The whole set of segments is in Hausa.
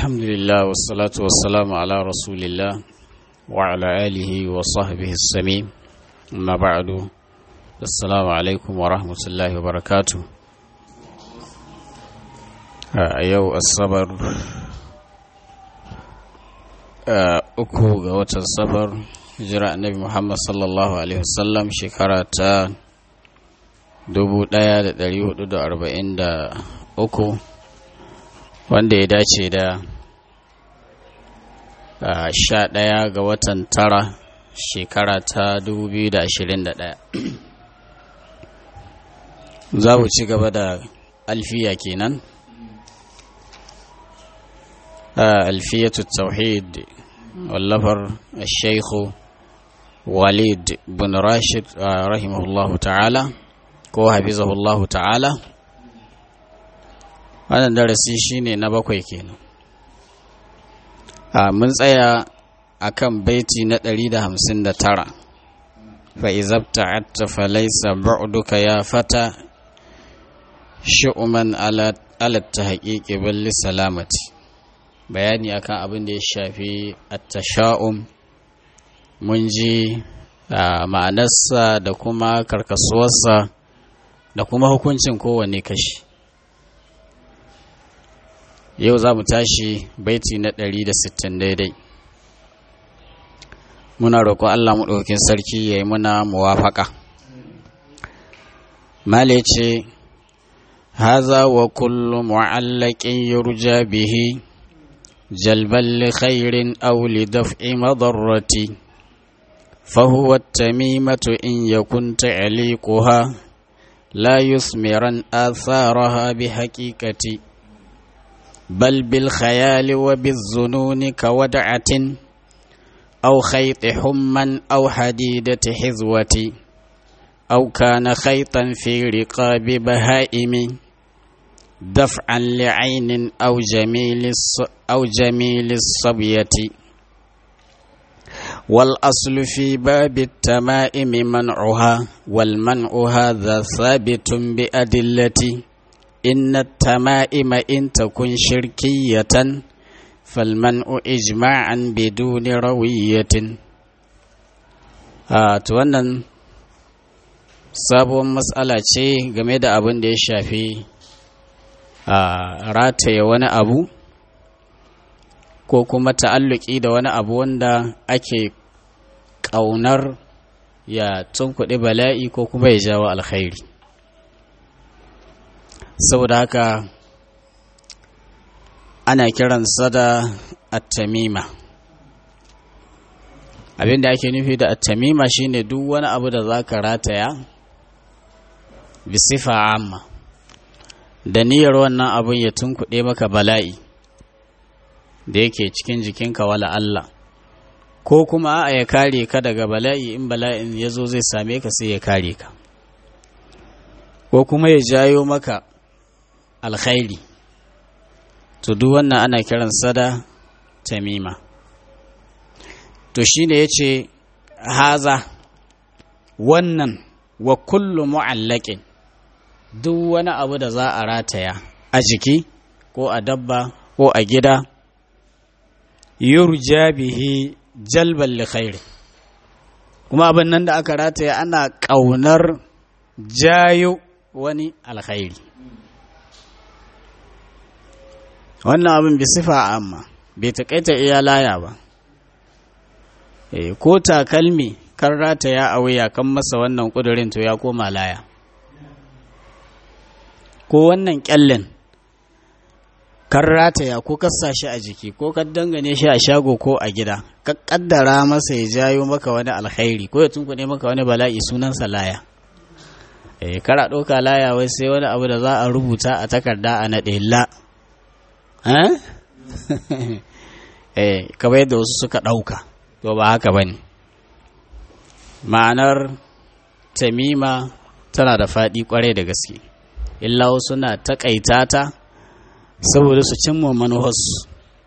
الحمد لله والصلاة والسلام على رسول الله وعلى آله وصحبه السميم أما بعد السلام عليكم ورحمة الله وبركاته أيو الصبر uku ga watan sabar hijira annabi muhammad sallallahu alaihi wasallam shekara ta 1443 wanda ya dace da sha ɗaya ga watan tara shekara ta 2021 za mu ci gaba da alfiya kenan ألفية التوحيد واللفر الشيخ وليد بن راشد رحمه الله تعالى ko hafizahullahu ta'ala wannan darasi shine na bakwai kenan a mun tsaya akan baiti na 159 fa izabta'atta fa laysa ba'duka ya fata shu'man ala ala tahqiqi bal salamati bayani akan abin da ya shafi attasha'um mun ji ma'anarsa da kuma karkasuwarsa da kuma hukuncin kowane kashi yau za mu tashi baiti na 160 daidai muna roƙon allah maɗaukin sarki ya yi muna muwafaka male ce haza wa kullum mu'allakin yurja bihi جلبا لخير أو لدفع مضرة فهو التميمة إن يكن تعليقها لا يثمرا آثارها بحقيقة بل بالخيال وبالظنون كودعة أو خيط حما أو حديدة حذوة أو كان خيطا في رقاب بهائم دفعا لعين أو جميل أو جميل الصبية والأصل في باب التمائم منعها والمنع هذا ثابت بأدلة إن التمائم إن تكن شركية فالمنع إجماعا بدون روية آه wannan sabon matsala ce game da abin da ya shafi a rataye wani abu ko kuma ta'alluki da wani abu wanda ake ƙaunar ya tunkuɗi bala'i ko kuma ya jawo alkhairi saboda haka ana kiransa da attamima abinda ake nufi da attamima shine duk wani abu da za ka rataya bisifa amma da niyyar wannan abin ya tunkuɗe maka bala'i da yake cikin jikinka wala Allah ko kuma a ya kare ka daga bala'i in bala'in ya zo zai same ka sai ya kare ka ko kuma ya jayo maka alkhairi to duk wannan ana kiran sada tamima to shine ya ce haza wannan wa kullu mu'allakin duk wani abu da za a rataya a jiki ko a dabba ko a gida yurja bihi jalban li khairi kuma abin nan da aka rataya ana ƙaunar jayo wani alkhairi wannan abin bi sifa amma bai taƙaita iya laya ba ko takalmi kan rataya a wuya kan masa wannan ƙudurin to ya koma laya ko wannan kyallen kan rataya ko kasa shi a jiki ko ka dangane shi a shago ko a gida ka kaddara masa ya jayo maka wani alkhairi ko ya tunkune maka wani bala'i sunansa laya eh kara ɗauka laya wai sai wani abu da za a rubuta a takarda a naɗe la eh kamar yadda wasu suka ɗauka to ba haka ba ne ma'anar tamima tana da faɗi ƙwarai da gaske illa suna taƙaita ta saboda su cimma manuwarsu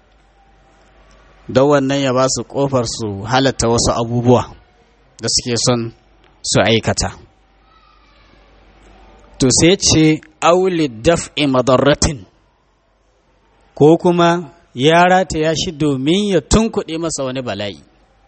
don wannan ya ba su ƙofar su halatta wasu abubuwa da suke son su aikata to sai ce auli daf'i madarratin ko kuma ya rataya shi domin ya tunkuɗe masa wani bala'i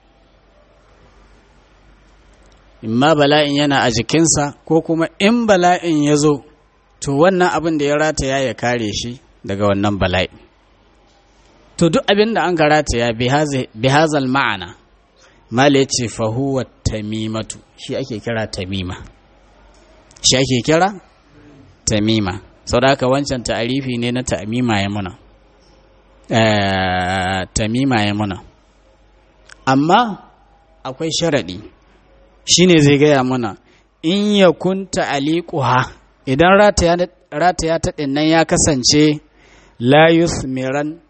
imma bala'in yana a jikinsa ko kuma in bala'in ya zo to wannan abin da ya rataya ya kare shi daga wannan bala'i to duk abin da an ka rataya bi hazal ma'ana mala ya ce fahuwa tamimatu shi ake kira tamima shi ake kira tamima sau da haka wancan ta'arifi ne na tamima ya muna tamima ya muna amma akwai sharaɗi shi ne zai gaya mana in ya kunta aliƙuha idan rataya ta ɗinnan ya kasance layus miran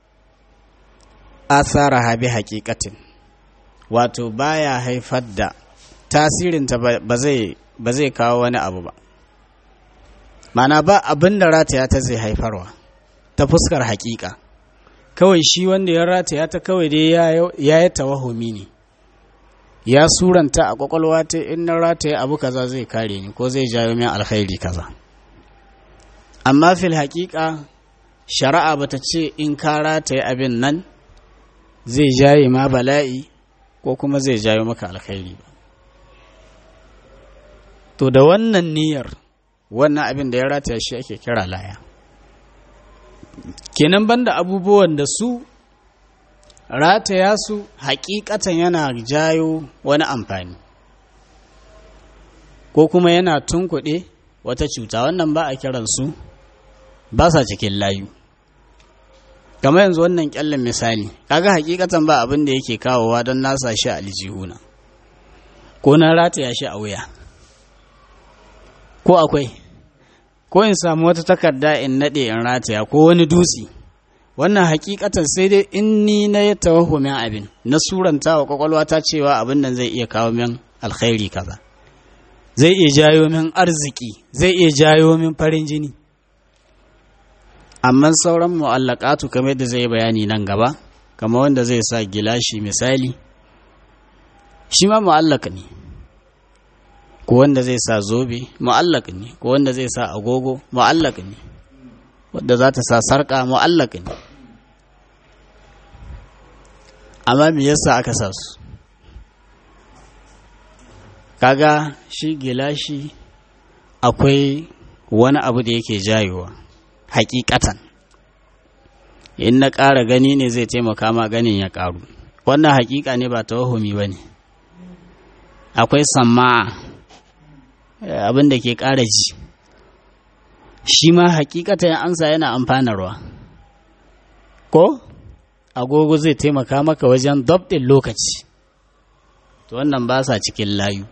asara habi hakikatin wato baya haifar da tasirinta ba zai kawo wani abu ba mana ba abin da rataya ta zai haifarwa ta fuskar hakika kawai shi wanda ya rataya ta kawai dai ya yi tawahumi ne ya suranta a kwakwalwa ta in na rataya abu kaza zai kare ni ko zai jawo min alkhairi kaza amma fil hakika shari'a bata ce in ka rataya abin nan zai jaye ma bala'i ko kuma zai jawo maka alkhairi ba to da wannan niyyar wannan abin da ya rataya shi ake kira laya kenan banda abubuwan da su rataya su hakikatan yana jayo wani amfani ko kuma yana tunkuɗe wata cuta wannan ba a kiransu ba sa cikin layu kamar yanzu wannan kyallin misali kaga hakikatan ba abin da yake kawowa don nasa shi a aljihuna ko na rataya shi a wuya ko akwai ko in samu wata takarda in naɗe in rataya ko wani dutse wannan hakikatan sai dai in ni na ya tawahumin abin na suranta wa kwakwalwa ta cewa abin nan zai iya kawo min alkhairi kaza zai iya jayo min arziki zai iya jayo min farin jini amma sauran mu'allaqatu kamar yadda zai bayani nan gaba kamar wanda zai sa gilashi misali shi ma mu'allaq ne ko wanda zai sa zobe mu'allaq ne ko wanda zai sa agogo mu'allaq ne wanda za ta sa sarka mu'allaq ne amma me yasa aka sa su kaga shi gilashi akwai wani abu da yake jayowa hakikatan in na ƙara gani ne zai taimaka ma ganin ya ƙaru wannan hakika ne ba tawahumi ba ne akwai samma abin da ke ƙara ji shi ma hakikatan ya ansa yana amfanarwa ko agogo zai taimaka maka wajen dabɗin lokaci to wannan ba sa cikin layu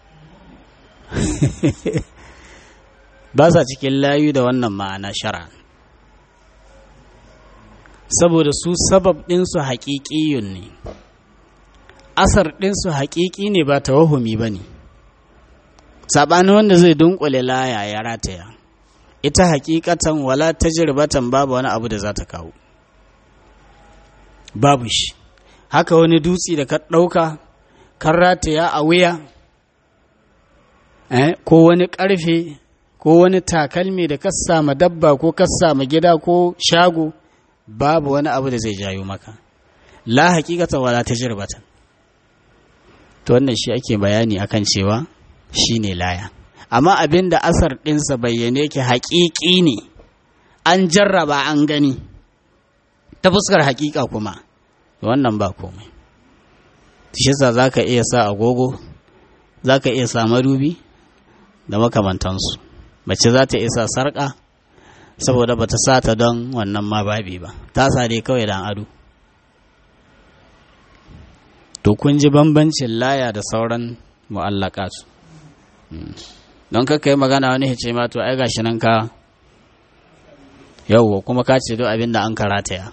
ba sa cikin layu da wannan ma'ana shara saboda su sabab ɗinsu haƙiƙiyun ne asar ɗinsu haƙiƙi ne ba tawahumi ba ne saɓani wanda zai dunkule laya ya rataya ita haƙiƙatan wala tajribatan babu wani abu da za ta kawo babu shi haka wani dutse da ka ɗauka kan rataya a wuya ko wani ƙarfe ko wani takalmi da ka sama dabba ko ka sama gida ko shago babu wani abu da zai jayo maka la hakikatan wala tajribatan to wannan shi ake bayani akan cewa shine laya amma abin da asar ɗinsa bayyane yake haƙiƙi ne an jarraba an gani ta fuskar haƙiƙa kuma wannan ba komai shi yasa za ka iya sa agogo za ka iya sa madubi da makamantansu mace za ta iya sa sarƙa saboda ba ta sa ta don wannan ma babi ba ta sa dai kawai dan ado to kun ji bambancin laya da sauran mu'allaka su don kaka yi magana wani hice ma to ai gashi nan ka yauwa kuma ka ce duk abin da an karataya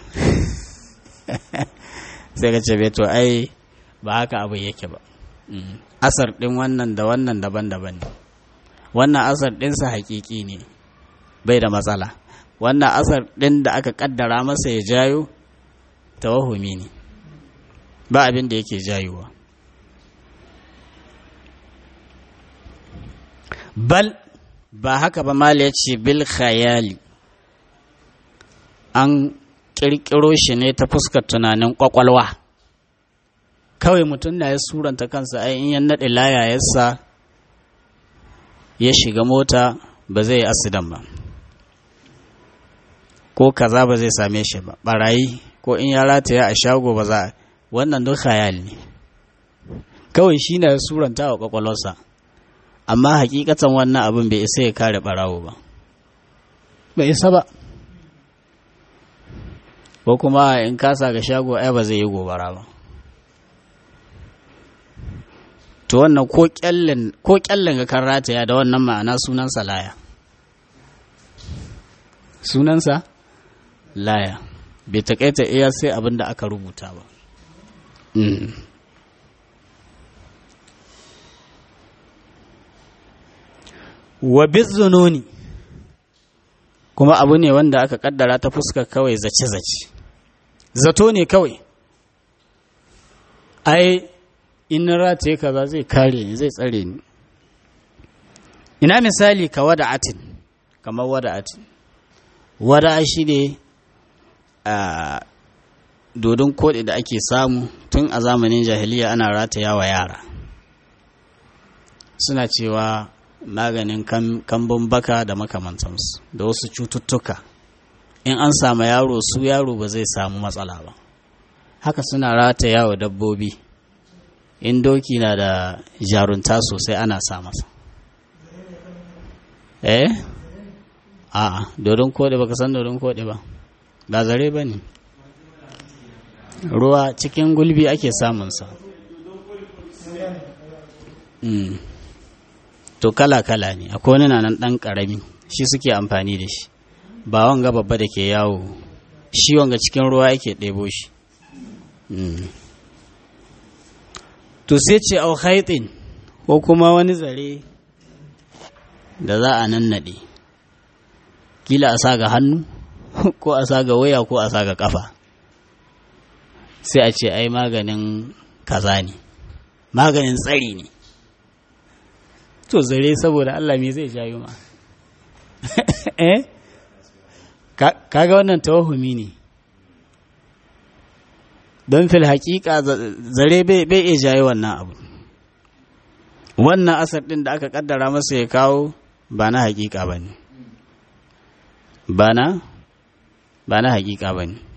sai ka ce to ai ba haka abu yake ba asar ɗin wannan da wannan daban-daban ne wannan asar ɗinsa hakiki ne bai da matsala wannan asar ɗin da aka ƙaddara masa ya jayo tawahumi ne ba abin da yake jayowa bal ba haka ba mala ya ce bil khayali an ƙirƙiro shi ne ta fuskar tunanin ƙwaƙwalwa kawai mutum na ya suranta kansa ai in ya naɗe layayarsa ya shiga mota ba zai yi asidan ba ko kaza ba zai same shi ba barayi ko in ya rataya a shago ba za wannan duk khayal ne kawai shi na suranta wa kwakwalwarsa amma hakikatan wannan abin bai isa ya kare barawo ba bai isa ba ko kuma in kasa ga shago ai ba zai yi gobara ba to wannan ko kyallen ga kan rataya da wannan ma'ana sunansa laya sunansa laya bai takaita iya sai abin da aka rubuta ba wa bizununi kuma abu ne wanda aka kaddara ta fuska kawai zace-zace zato ne kawai ai in rataye kaza zai kare ni zai tsare ni ina misali ka wada atin kamar wada atin wada shi ne a dodon koɗi da ake samu tun a zamanin jahiliya ana rataya wa yara suna cewa maganin kambun baka da makamantansu da wasu cututtuka in an samu yaro su yaro ba zai samu matsala ba haka suna rataya wa dabbobi in doki na da jarunta sosai ana sa masa eh a dodon koɗe baka san dodon koɗe ba ba zare ba ne ruwa cikin gulbi ake samunsa mm. to kala-kala ne akwai wani na nan ɗan ƙarami shi suke amfani da shi ba wanga babba da ke yawo shi wanga cikin ruwa yake ɗebo shi mm. to sai ce au haitin ko kuma wani zare da za a nannaɗe kila a sa ga hannu ko a sa ga waya ko a sa ga kafa sai a ce ai maganin kaza ne maganin tsari ne to zare saboda Allah me zai jayo ma eh kaga wannan tawahumi ne don fil haƙiƙa zare bai iya jayo wannan abu wannan asar ɗin da aka ƙaddara masa ya kawo ba na haƙiƙa ba ne ba na ba na haƙiƙa ba ne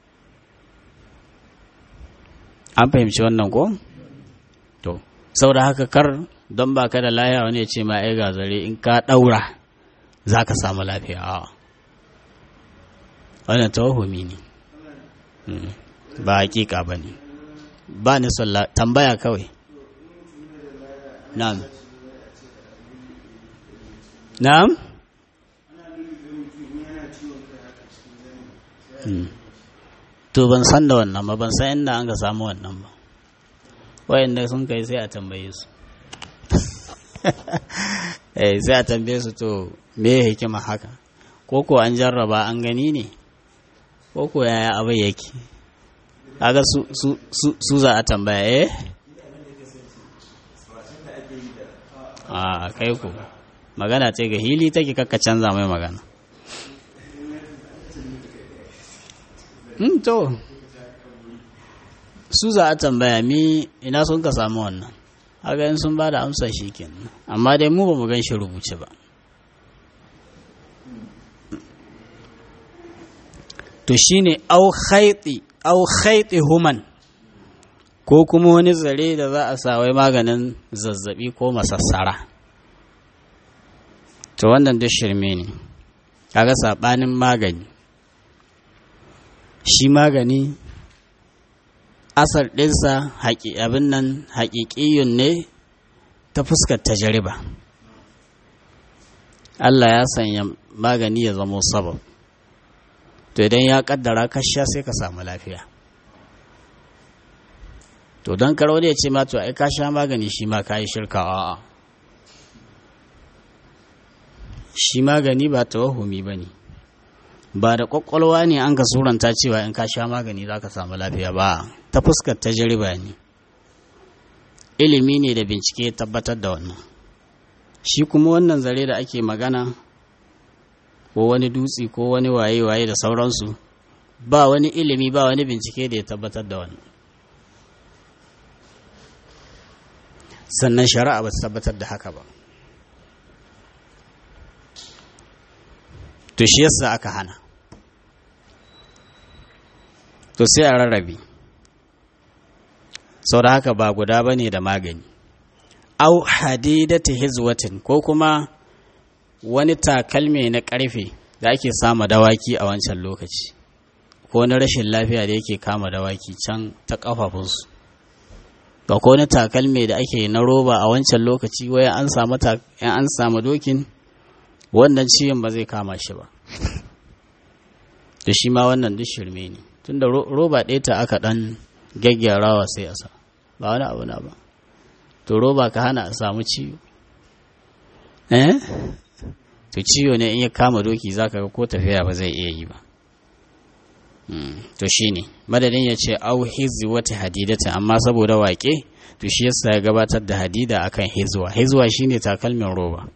an fahimci wannan ko to saboda haka kar don ba ka da laya wani ya ce ma ai ga zare in ka ɗaura za ka samu lafiya a wannan tawahumi ne ba hakika ba ne ba ni son tambaya kawai na'am na'am to ban san da wannan ba ban san inda an ka samu wannan ba wayanda sun kai sai a tambaye su eh sai a tambaye su to me hikima haka ko ko an jarraba an gani ne ko ko yaya abin yake kaga su su su za a tambaya eh a kai ku magana ce ga hili take kakka canza mai magana to su za a tambaya mi ina sun ka samu wannan haka in sun ba da amsa shi kenan amma dai mu ba mu gan shi rubuce ba to shine au khaiti au khaiti human ko kuma wani zare da za a sa wai maganin zazzabi ko masassara to wannan duk shirme ne kaga sabanin magani shi magani asar ɗinsa abin nan haƙiƙiyun ne ta fuskar tajariba Allah ya sanya magani ya zamo sabab to idan ya ƙaddara ka sha sai ka samu lafiya to don karo da ya ce ma to ai ka sha magani shi ma ka yi shirka a'a shi magani ba tawahumi ba ne ba da kwakwalwa ne an ka suranta cewa in ka sha magani za ka samu lafiya ba ta fuskar tajriba ne ilimi ne da bincike tabbatar da wannan shi kuma wannan zare da ake magana ko wani dutse ko wani waye-waye da sauransu ba wani ilimi ba wani bincike da ya tabbatar da wannan sannan shari'a ba ta tabbatar da haka ba to shi yasa aka hana to sai a rarrabe sau da haka ba guda ba ne da magani au hadidata hizwatin ko kuma wani takalme na ƙarfe da ake sama dawaki a wancan lokaci ko wani rashin lafiya da yake kama dawaki can ta ƙafafunsu ga ko wani takalme da ake na roba a wancan lokaci waya an samu an samu dokin wannan ciwon ba zai kama shi ba da shi ma wannan duk shirme ne tunda roba ɗaya ta aka ɗan gyaggyarawa sai a sa ba wani abu na ba to roba ka hana a samu ciwo eh to ciwo ne in ya kama doki zaka ga ko tafiya ba zai iya yi ba to shine madadin ya ce au hizi wata hadidata amma saboda waƙe to shi yasa ya gabatar da hadida akan hizwa hizwa shine takalmin roba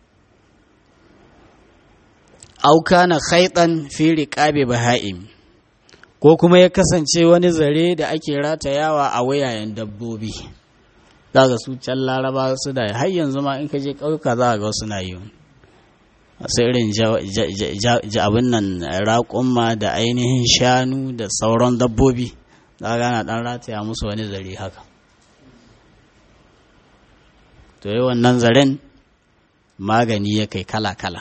au kana khaitan fi riqabi baha'im ko kuma ya kasance wani zare da ake ratayawa a wayayen dabbobi za su can laraba su da har yanzu ma in ka je ƙauyuka za ga suna yi wasu irin abin nan raƙumma da ainihin shanu da sauran dabbobi za gana ɗan rataya musu wani zare haka to yi wannan zaren magani ya kai kala-kala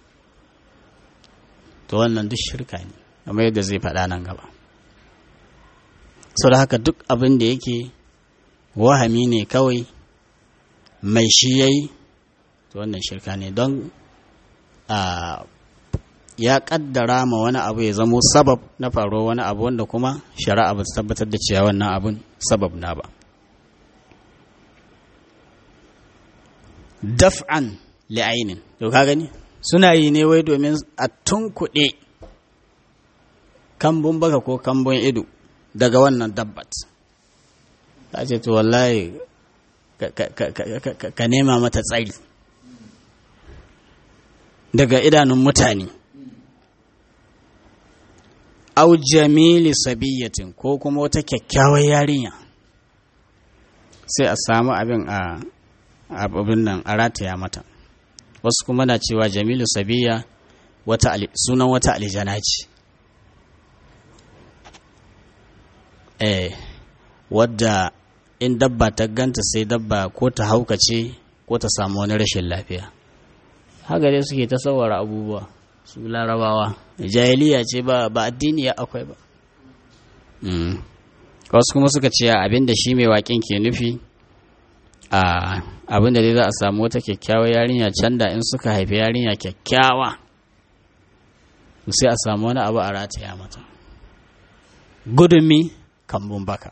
to wannan duk shirka ne kamar yadda zai faɗa nan gaba sau da haka duk abin da yake wahami ne kawai mai shi yayi to wannan shirka ne don ya kaddara ma wani abu ya zamo sabab na faruwa wani abu wanda kuma shari'a ba ta tabbatar da cewa wannan abun sabab na ba daf'an li'ainin to ka gani suna yi ne wai domin a tunkuɗe kambun baka ko kambun ido daga wannan dabbat ta ce to wallahi ka nema mata tsari daga idanun mutane au jamili sabiyatin ko kuma wata kyakkyawar yarinya sai a samu abin a abin nan a rataya mata wasu kuma na cewa jamilu sabiya wata sunan wata aljana ce eh wadda in dabba ta ganta sai dabba ko ta haukace ko ta samu wani rashin lafiya haka dai suke ta saurara abubuwa su larabawa jahiliya ce ba ba addini ya akwai ba wasu kuma suka ce abin da shi mai waƙin ke nufi a abin da dai za a samu wata kyakkyawar yarinya can da in suka haifi yarinya kyakkyawa sai a samu wani abu a rataya mata gudunmi kambun baka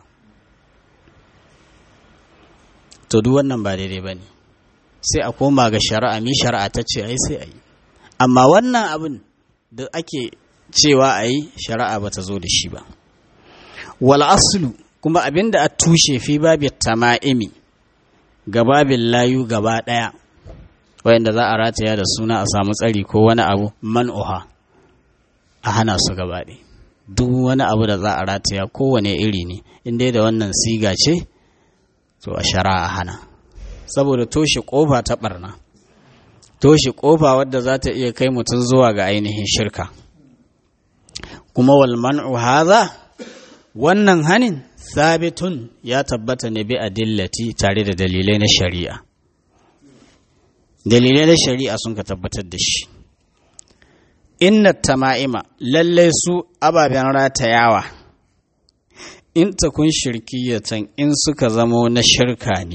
to duk wannan ba daidai ba ne sai a koma ga shari'a mi shari'a ta ce ai sai a yi amma wannan abin da ake cewa a yi shari'a ba ta zo da shi ba wal aslu kuma abin da a tushe fi babi tama'imi ga babin layu gaba ɗaya wayanda za a rataya da suna a samu tsari ko wani abu man'uha a hana su gaba ɗaya duk wani abu da za a rataya kowane iri ne in dai da wannan siga ce to a shari'a hana saboda toshe kofa ta barna toshe kofa wadda za ta iya kai mutum zuwa ga ainihin shirka kuma wal man'u hadha wannan hanin sabitun ya tabbata ne bi adillati tare da dalilai na shari'a dalilai na shari'a sun ka tabbatar da shi inna tama'ima lallai su ababen ratayawa in ta kun shirkiyatan in suka zamo na shirka ne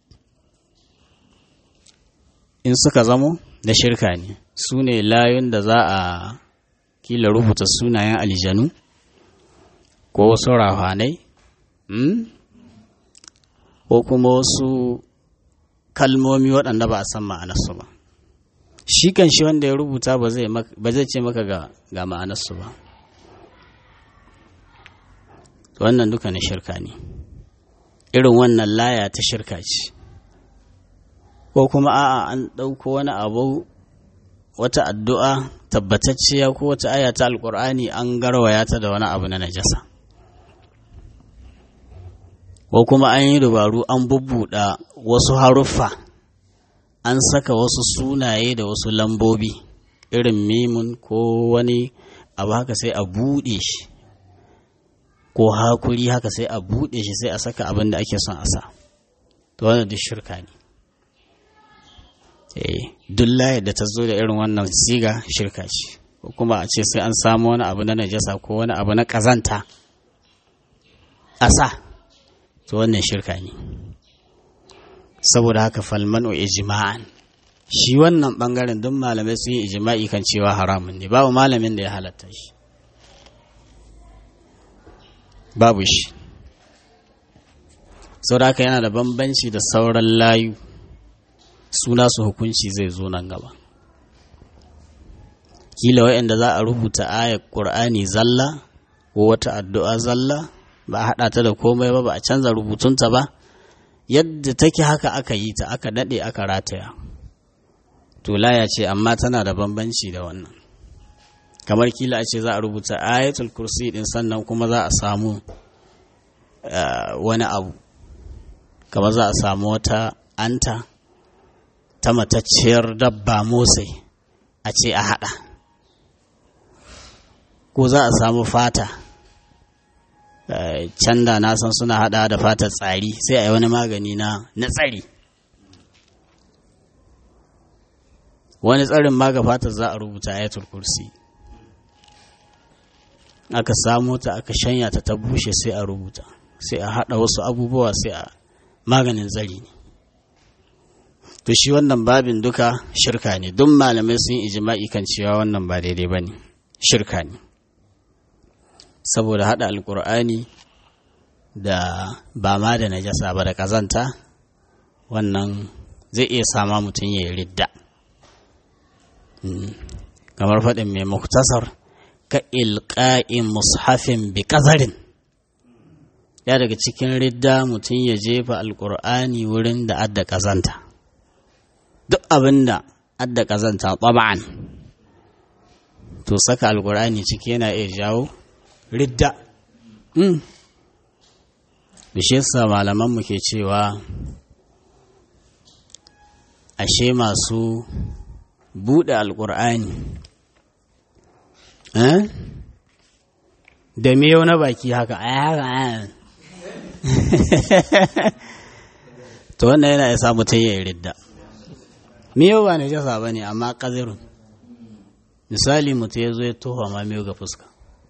in suka zamo na shirka ne su ne layun da za a kila rubuta sunayen aljanu ko wasu rahanai ko kuma wasu kalmomi waɗanda ba a san ma'anarsu ba shi kan shi wanda ya rubuta ba zai ce maka ga ma'anarsu ba wannan duka na shirka ne irin wannan laya ta shirka ce ko kuma a'a an ɗauko wani abu wata addu'a tabbatacciya ko wata aya ta alkur'ani an garwaya ta da wani abu na najasa ko kuma an yi dubaru an bubbuɗa wasu haruffa an saka wasu sunaye da wasu lambobi irin mimun ko wani abu haka sai a buɗe shi ko hakuri haka sai a buɗe shi sai a saka abin da ake son a sa to wannan duk shirka ne duk layar da ta zo da irin wannan siga shirka ce ko kuma a ce sai an samu wani abu na najasa ko wani abu na ƙazanta a sa to wannan shirka ne saboda haka falmanu ijma'an shi wannan bangaren duk malamai sun yi ijma'i kan cewa haramun ne babu malamin da ya halatta shi babu shi saboda haka yana da bambanci da sauran layu suna su hukunci zai zo nan gaba kila wa'anda za a rubuta ayar ƙur'ani zalla ko wata addu'a zalla ba a haɗa ta da komai ba ba a canza rubutunta ba yadda take haka aka yi ta aka daɗe aka rataya to laya ce amma tana da bambanci da wannan kamar kila a ce za a rubuta ayatul kursi din sannan kuma za a samu wani abu kamar za a samu wata anta ta matacciyar dabba motsai a ce a haɗa ko za a samu fata can da na san suna haɗa da fatar tsari sai a yi wani magani na na tsari wani tsarin maga fatar za a rubuta ayatul kursi aka samo ta aka shanya ta ta bushe sai a rubuta sai a haɗa wasu abubuwa sai a maganin tsari ne to shi wannan babin duka shirka ne duk malamai sun ijima'i kan cewa wannan ba daidai ba ne shirka ne saboda haɗa alkur'ani da ba ma da najasa ba da ƙazanta wannan zai iya sama mutum ya yi ridda kamar faɗin mai muktasar ka ilƙa'in mushafin bi ƙazarin ya daga cikin ridda mutum ya jefa alkur'ani wurin da adda ƙazanta duk abin da adda ƙazanta taba'an to saka alkur'ani ciki yana iya jawo ridda bishiyarsa malamanmu ke cewa ashe masu buɗe alkur'ani da miyau na baki haka to wannan yana isa mutum ya yi ridda miyau ba na jasa ba ne amma ƙazirun misali mutum ya zo ya tofa ma miyau ga fuska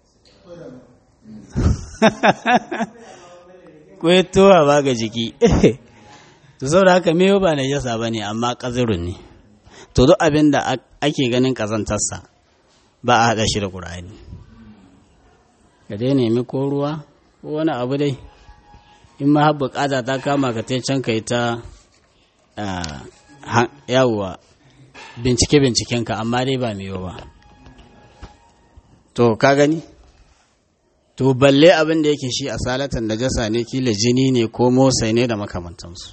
ko ya towa ba ga jiki to saboda haka miyau ba na jasa ba ne amma ƙazirun ne to duk abin da ake ganin ƙazantarsa ba a haɗa shi da ƙur'ani ka dai nemi ko ruwa ko wani abu dai in ma har buƙata ta kama ka tai can ka yi ta yawwa bincike bincikenka amma dai ba miyo ba to ka gani to balle abin da yake shi a salatan najasa ne kila jini ne ko motsai ne da makamantansu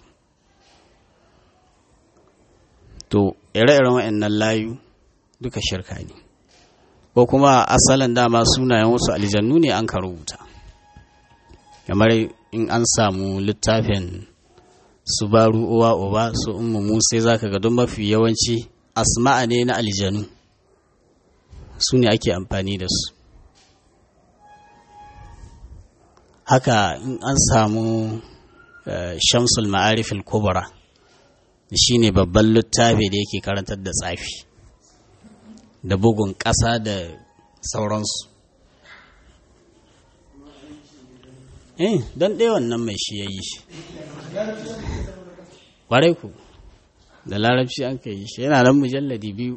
to ire-iren waɗannan layu duka shirka ne ko kuma asalin dama sunayen wasu aljannu ne an ka rubuta kamar in an samu littafin su baru uwa uba su ummu musa za ka ga don mafi yawanci asma'a ne na aljanu su ne ake amfani da su haka in an samu shamsul ma'arifil kubra shi ne babban littafi da yake karantar da tsafi da bugun ƙasa da sauransu eh don ɗaya wannan mai shi ya yi shi ƙwarai ku da larabci an ka yi shi yana nan mujalladi biyu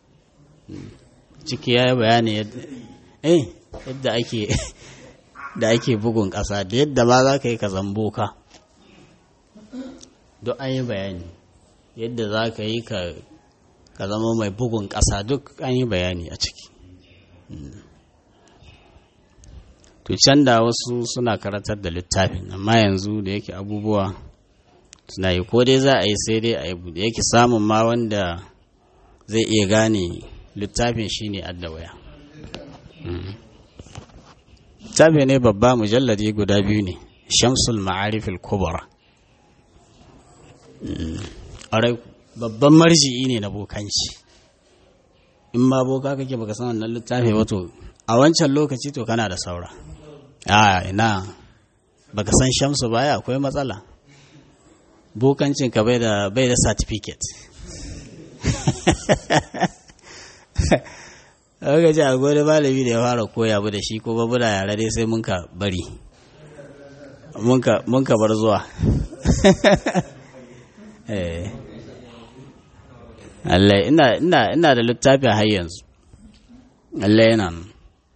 ciki ya yi bayani yadda ake da ake bugun ƙasa da yadda ma za ka yi ka zambo ka duk an yi bayani yadda za ka yi ka zama mai bugun ƙasa duk an yi bayani a ciki to can da wasu suna karatar da littafin amma yanzu da yake abubuwa suna yi ko dai za a yi sai dai a yi da yake samun ma wanda zai iya gane littafin shi ne addawaya littafi ne babba mujalladi guda biyu ne shamsul ma'arifil kubra ƙwarai babban marji'i ne na bokanci in ma boka kake baka san wannan littafi wato a wancan lokaci to kana da saura a ina baka san shamsu baya akwai matsala bokancin ka bai da bai da certificate aka ce a gode malami da ya fara koya bu da shi ko babu da yare dai sai mun ka bari mun ka bar zuwa Allah ina ina ina da littafi har yanzu Allah yana nan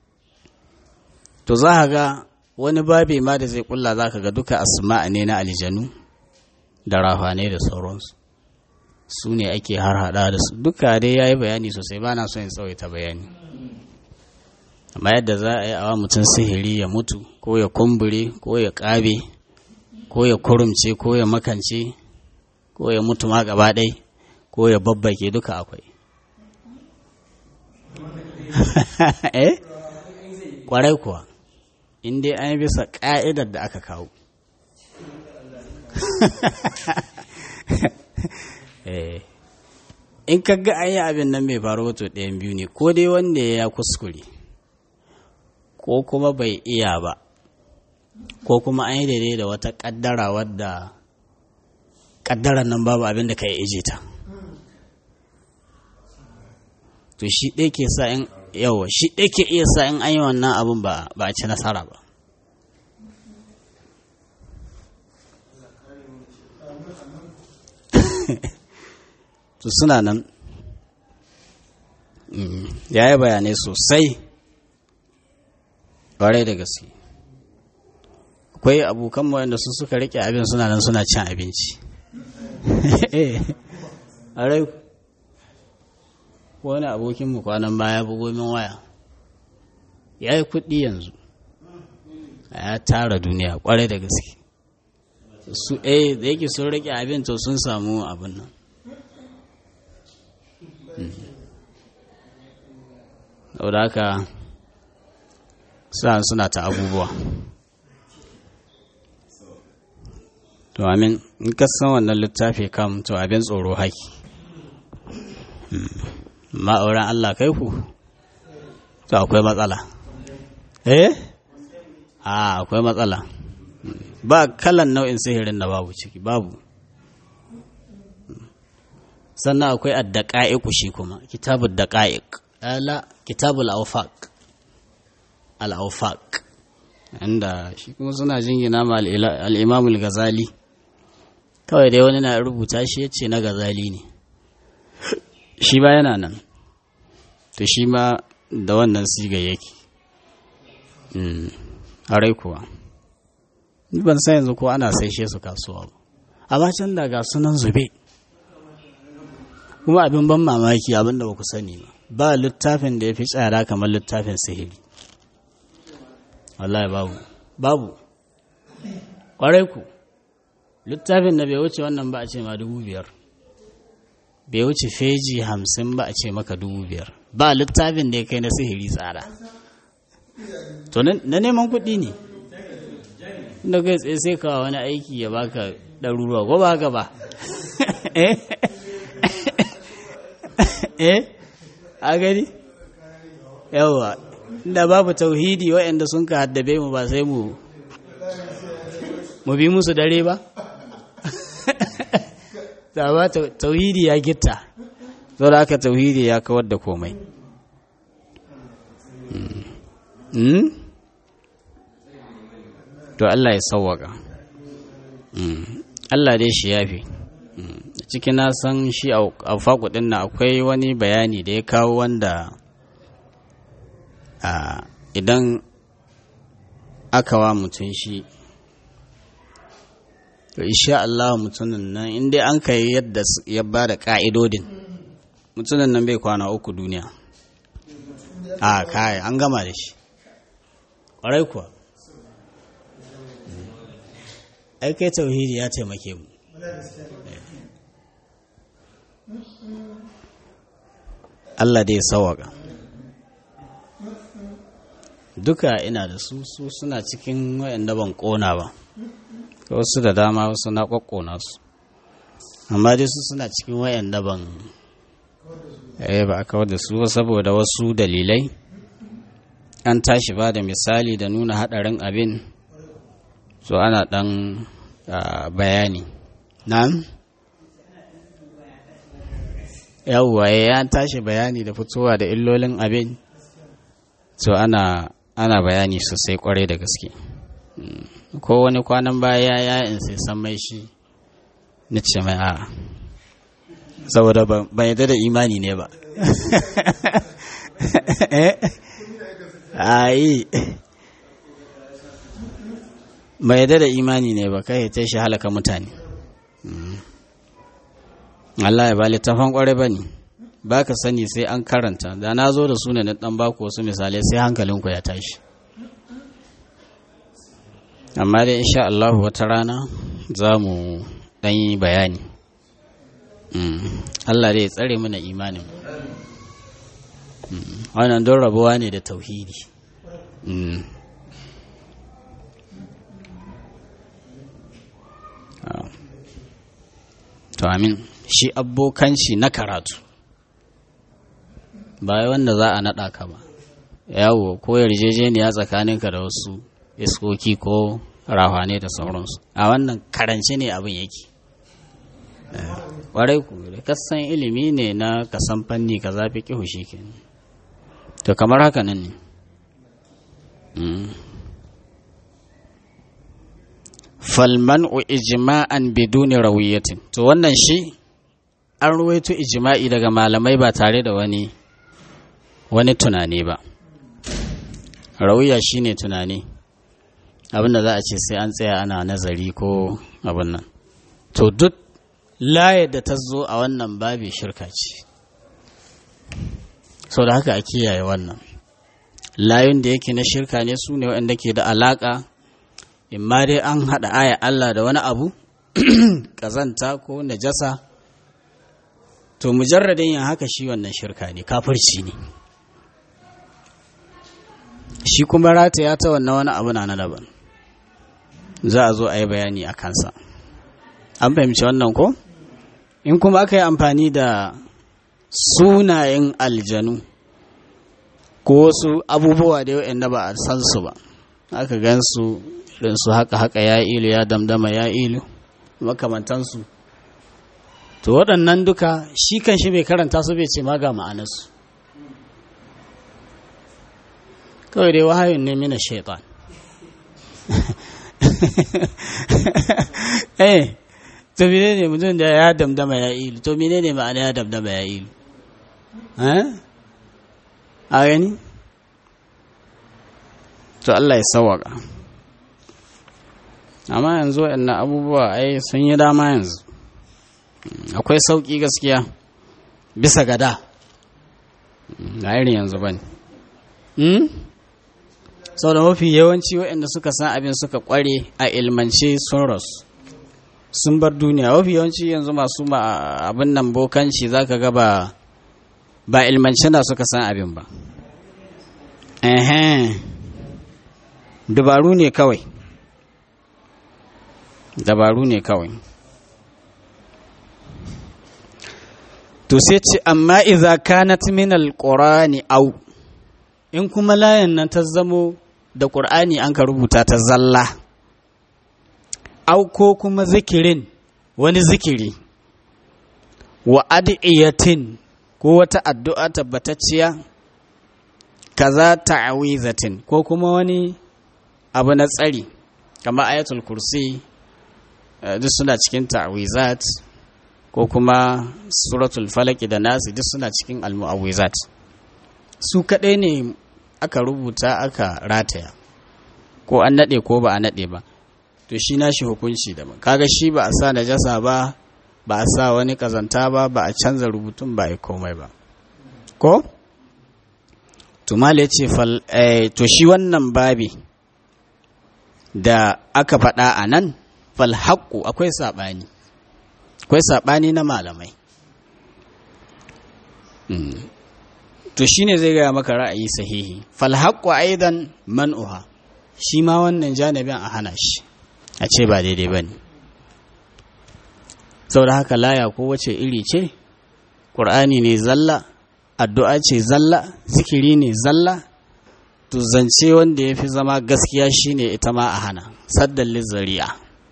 to za ka ga wani babi ma da zai kulla za ka ga duka asma'a ne na aljanu da rahane da sauransu su ne ake har hada da su duka dai ya yi bayani sosai ba na son in tsawaita bayani amma yadda za a yi awa mutum sihiri ya mutu ko ya kumbure ko ya ƙabe ko ya kurumce ko ya makance ko ya mutu ma gaba ɗai ko ya babbake duka akwai eh kwarai kuwa in dai an yi bisa ƙa'idar da aka kawo in ka ga an yi abin nan mai faru wato ɗayan biyu ne ko dai wanda ya kuskure ko kuma bai iya ba ko kuma an yi daidai da wata ƙaddara wadda ƙaddarar nan babu abin da ka yi ije ta to shi ɗaya ke sa in yawa shi ɗaya ke iya sa in an yi wannan abin ba a ci nasara ba to suna nan ya yi bayanai sosai ƙwarai da gaske akwai abokan wanda su suka rike abin suna nan suna cin abinci a rai wani abokinmu kwanan baya bugo min waya ya yi kuɗi yanzu ya tara duniya ƙwarai da gaske su eh da yake sun rike abin to sun samu abin nan saboda haka sa'an suna ta abubuwa to amin in ka san wannan littafi kam to abin tsoro haki ma'auran Allah kai ku to akwai matsala eh a akwai matsala ba kalan nau'in sihirin da babu ciki babu sannan akwai addaqa'iq shi kuma kitabud daqa'iq ala kitabul awfaq al awfaq inda shi kuma suna jingina ma al-imam al-ghazali kawai dai wani na rubuta shi yace na ghazali ne shi ba yana nan to shi ma da wannan siga yake harai kuwa ni ban san yanzu ko ana saishe su kasuwa ba amma can da ga sunan zube kuma abin ban mamaki abin da ba ku sani ba ba littafin da ya fi tsada kamar littafin sihiri wallahi babu babu ƙwarai ku littafin da bai wuce wannan ba a ce ma dubu biyar bai wuce feji hamsin ba a ce maka dubu biyar ba littafin da ya kai na sihiri tsada to na neman kuɗi ne inda kai tsaye sai kawo wani aiki ya baka ɗaruruwa ko ba haka ba eh a gani yawa inda babu tauhidi waɗanda sun ka haddabe mu ba sai mu mu bi musu dare ba da ba tauhidi ya gitta sau da aka tauhidi ya kawar da komai to Allah ya sauwaka Allah dai shi yafi cikin na san shi a faƙuɗin na akwai wani bayani da ya kawo wanda idan aka wa mutum shi to insha Allah mutumin nan in dai an kai yadda ya ba da ƙa'idodin mutumin nan bai kwana uku duniya a kai an gama da shi ƙwarai kuwa ai kai tauhidi ya taimake mu Allah dai sawaka duka ina da su su suna cikin wayanda ban kona ba wasu da dama wasu na kwakkona su amma dai su suna cikin wayanda ban eh ba a kawar da su saboda wasu dalilai an tashi ba da misali da nuna hadarin abin so ana dan bayani na'am yawwa ya tashi bayani da fitowa da illolin abin so ana ana bayani sosai kwarai da gaske ko wani kwanan baya ya in sai san mai shi na ce mai a saboda ban yadda da imani ne ba ayi ban yadda da imani ne ba kai ta shi halaka mutane Allah ya ba littafan kwarai ba ne ba ka sani sai an karanta da na zo da su ne na ɗan baku wasu misalai sai hankalinku ya tashi amma dai insha Allah wata rana za mu ɗan yi bayani Allah dai ya tsare mana imanin wannan don rabuwa ne da tauhidi to amin shi abokanci na karatu ba wanda za a naɗa ka ba yawo ko yarjejeniya tsakaninka da wasu iskoki ko rahane da sauransu a wannan karance ne abin yake ƙwarai ku da kasan ilimi ne na kasan fanni ka zafi ƙihu shi ke to kamar haka nan ne falman u ijma'an biduni rawiyatin to wannan shi an ruwaito ijma'i daga malamai ba tare da wani wani tunani ba rawiya shine tunani abinda za a ce sai an tsaya ana nazari ko abin nan to duk layar da ta zo a wannan babi shirka ce sau da haka a kiyaye wannan layun da yake na shirka ne su ne waɗanda ke da alaƙa imma dai an haɗa aya Allah da wani abu ƙazanta ko najasa to mujarradin yin haka shi wannan shirka ne kafirci ne shi kuma rataya ta wannan wani abu na daban za a zo a yi bayani a kansa an fahimci wannan ko in kuma aka yi amfani da sunayen aljanu ko wasu abubuwa da yau ba a san su ba aka gan su irin su haka haka ya ilu ya damdama ya ilu makamantansu to waɗannan duka shi kan shi bai karanta su bai ce ma ga ma'anarsu kawai dai wahayin ne mina shaitan eh to mene ne mutum da ya damdama ya ilu to mene ne ma'ana ya damdama ya ilu a gani to Allah ya sawaka amma yanzu waɗannan abubuwa ai sun yi dama yanzu akwai sauƙi gaskiya bisa gada ga irin yanzu ba ne sau da mafi yawanci waɗanda suka san abin suka ƙware a ilmance sun rasu sun bar duniya mafi yawanci yanzu masu abin nan bokanci za ka ga ba ba ilmance na suka san abin ba dabaru ne kawai dabaru ne kawai to sai ce amma idza kanat min alqurani au in kuma layan nan ta zamo da qur'ani an ka rubuta ta zalla au ko kuma zikirin wani zikiri wa adiyatin ko wata addu'a tabbatacciya kaza ta'awizatin ko kuma wani abu na tsari kamar ayatul kursi duk suna cikin ta'awizat ko kuma suratul falaki da nasi duk suna cikin almu'awizat su kaɗai ne aka rubuta aka rataya ko an naɗe ko ba a naɗe ba to shi nashi hukunci da kaga shi ba a sa najasa ba ba a sa wani kazanta ba ba a canza rubutun ba a komai ba ko tumale ce to shi wannan babi da aka faɗa a nan falhaƙu akwai saɓani akwai saɓani na malamai to shine zai gaya maka ra'ayi sahihi fal haqqu aidan man'uha shi ma wannan janibin a hana shi a ce ba daidai bane saboda haka laya ko wace iri ce qur'ani ne zalla addu'a ce zalla zikiri ne zalla to zance wanda ya fi zama gaskiya shine ita ma a hana saddan lizzari'a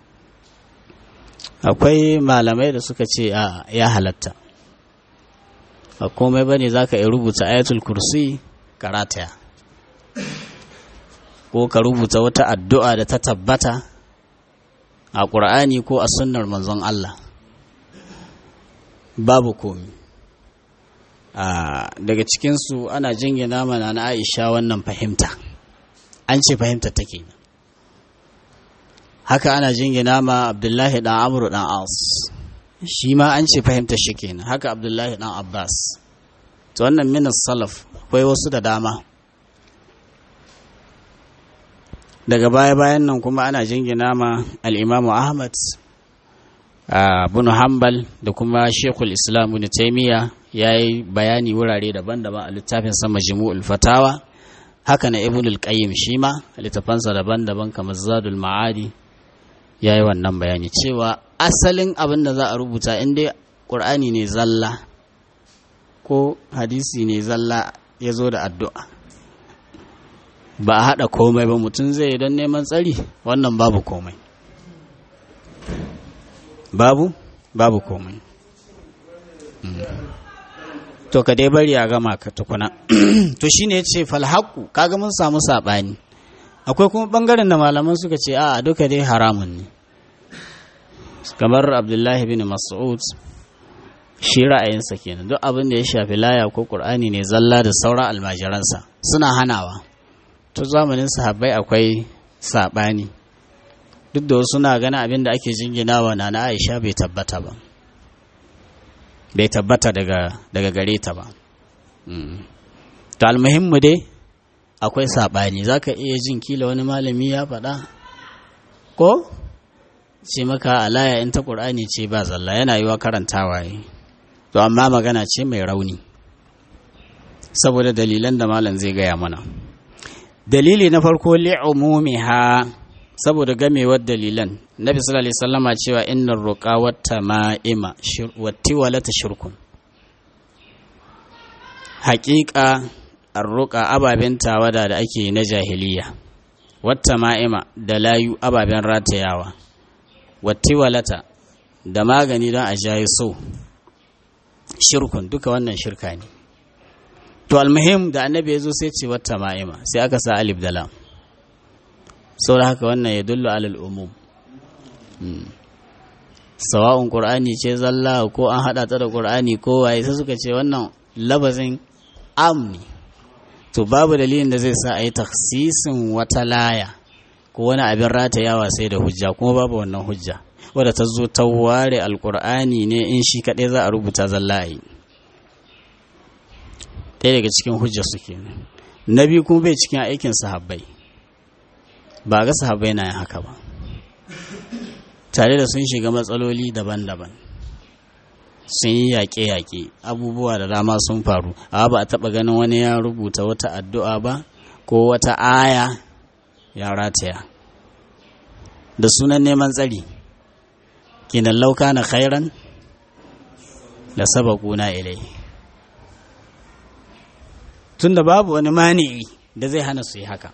akwai malamai da suka ce a ya halatta a komai bane za ka iya rubuta ayatul kursi karataya ko ka rubuta wata addu'a da ta tabbata a ƙur'ani ko a sunnar manzon Allah babu komi daga cikinsu ana jingina mana na aisha wannan fahimta an ce fahimta take haka ana jingina ma abdullahi dan amru dan as shi ma an ce fahimta shi kenan haka abdullahi dan abbas to wannan minas salaf akwai wasu da dama daga baya-bayan nan kuma ana jingina ma al'imamu ahmad bin hanbal da kuma shekul islam ibn taimiyya ya yi bayani wurare daban-daban a littafin sama jimu'ul fatawa haka na ibn al-qayyim shi ma littafansa daban-daban kamar zadul ma'adi ya yi wannan bayani cewa asalin abin da za a rubuta in dai ƙur'ani ne zalla ko hadisi ne zalla ya zo da addu'a ba a haɗa komai ba mutum zai don neman tsari wannan babu komai babu babu komai to ka dai bari a gama ka tukuna to shine ya ce falhaku kaga mun samu saɓani akwai kuma ɓangaren da malaman suka ce a duka dai haramun ne kamar abdullahi bin mas'ud shi ra'ayinsa kenan duk abin da ya shafi laya ko ƙur'ani ne zalla da sauran almajiransa suna hanawa to zamanin sahabbai akwai saɓani duk da wasu na ganin abin da ake jinginawa na na aisha bai tabbata ba bai tabbata daga, daga gare ta ba to almuhimmu dai akwai saɓani za ka iya jin kila wani malami ya faɗa ko ce maka alaya in ta ƙur'ani ce ba zalla yana yiwa karantawa yi to amma magana ce mai rauni saboda dalilan da malam zai gaya mana dalili na farko li'umumiha saboda gamewar dalilan nabi sallallahu alaihi wasallama cewa innar ruqa wata ma'ima wati walata shirkun haƙiƙa arruqa ababen tawada da ake na jahiliya wata ma'ima da layu ababen ratayawa wati walata da magani don a jayi so shirkun duka wannan shirka ne to almuhim da annabi ya zo sai ce wata ma'ima sai aka sa alif da lam saboda haka wannan ya dullu alal umum sawa'un qur'ani ce zalla ko an hada ta da qur'ani ko waye sai suka ce wannan labazin am ne to babu dalilin da zai sa a yi taksisin wata laya ko wani abin ratayawa sai da hujja kuma babu wannan hujja wadda ta zo ta ware alkur'ani ne in shi kaɗai za a rubuta zalla a yi ɗaya daga cikin hujja suke na biyu kuma bai cikin aikin sahabbai ba ga sahabbai na yin haka ba tare da sun shiga matsaloli daban-daban sun yi yaƙe-yaƙe abubuwa da dama sun faru a ba a taɓa ganin wani ya rubuta wata addu'a ba ko wata aya ya rataya da sunan neman tsari kinan lauka na khairan da sabakuna ilai tunda babu wani mani'i da zai hana su yi haka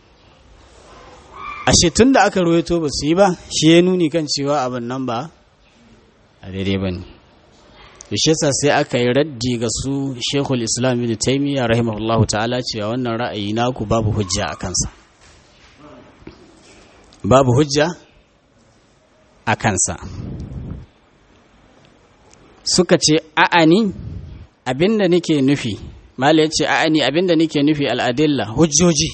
ashe tun da aka ruwaito ba su yi ba shi ya nuni kan cewa abin nan ba a daidai ba ne yasa sai aka yi raddi ga su shekul islam ibn taimiyya rahimahullahu ta'ala cewa wannan ra'ayi naku babu hujja a kansa babu hujja a kansa suka ce a'ani abinda nake nufi mala ya ce a'ani abinda nake nufi al'adilla hujjoji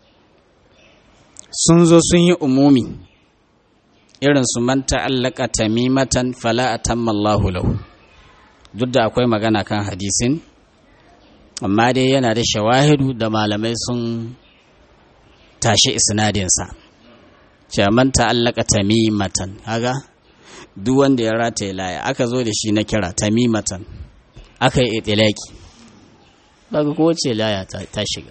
sun zo sun yi umumi irin su man ta'allaka tamimatan fala atamma Allahu lahu duk da akwai magana kan hadisin amma dai yana da shawahidu da malamai sun tashi isnadinsa cewa man ta'allaka tamimatan kaga duk wanda ya rataye laya aka zo da shi na kira tamimatan aka yi itilaki daga kowace laya ta shiga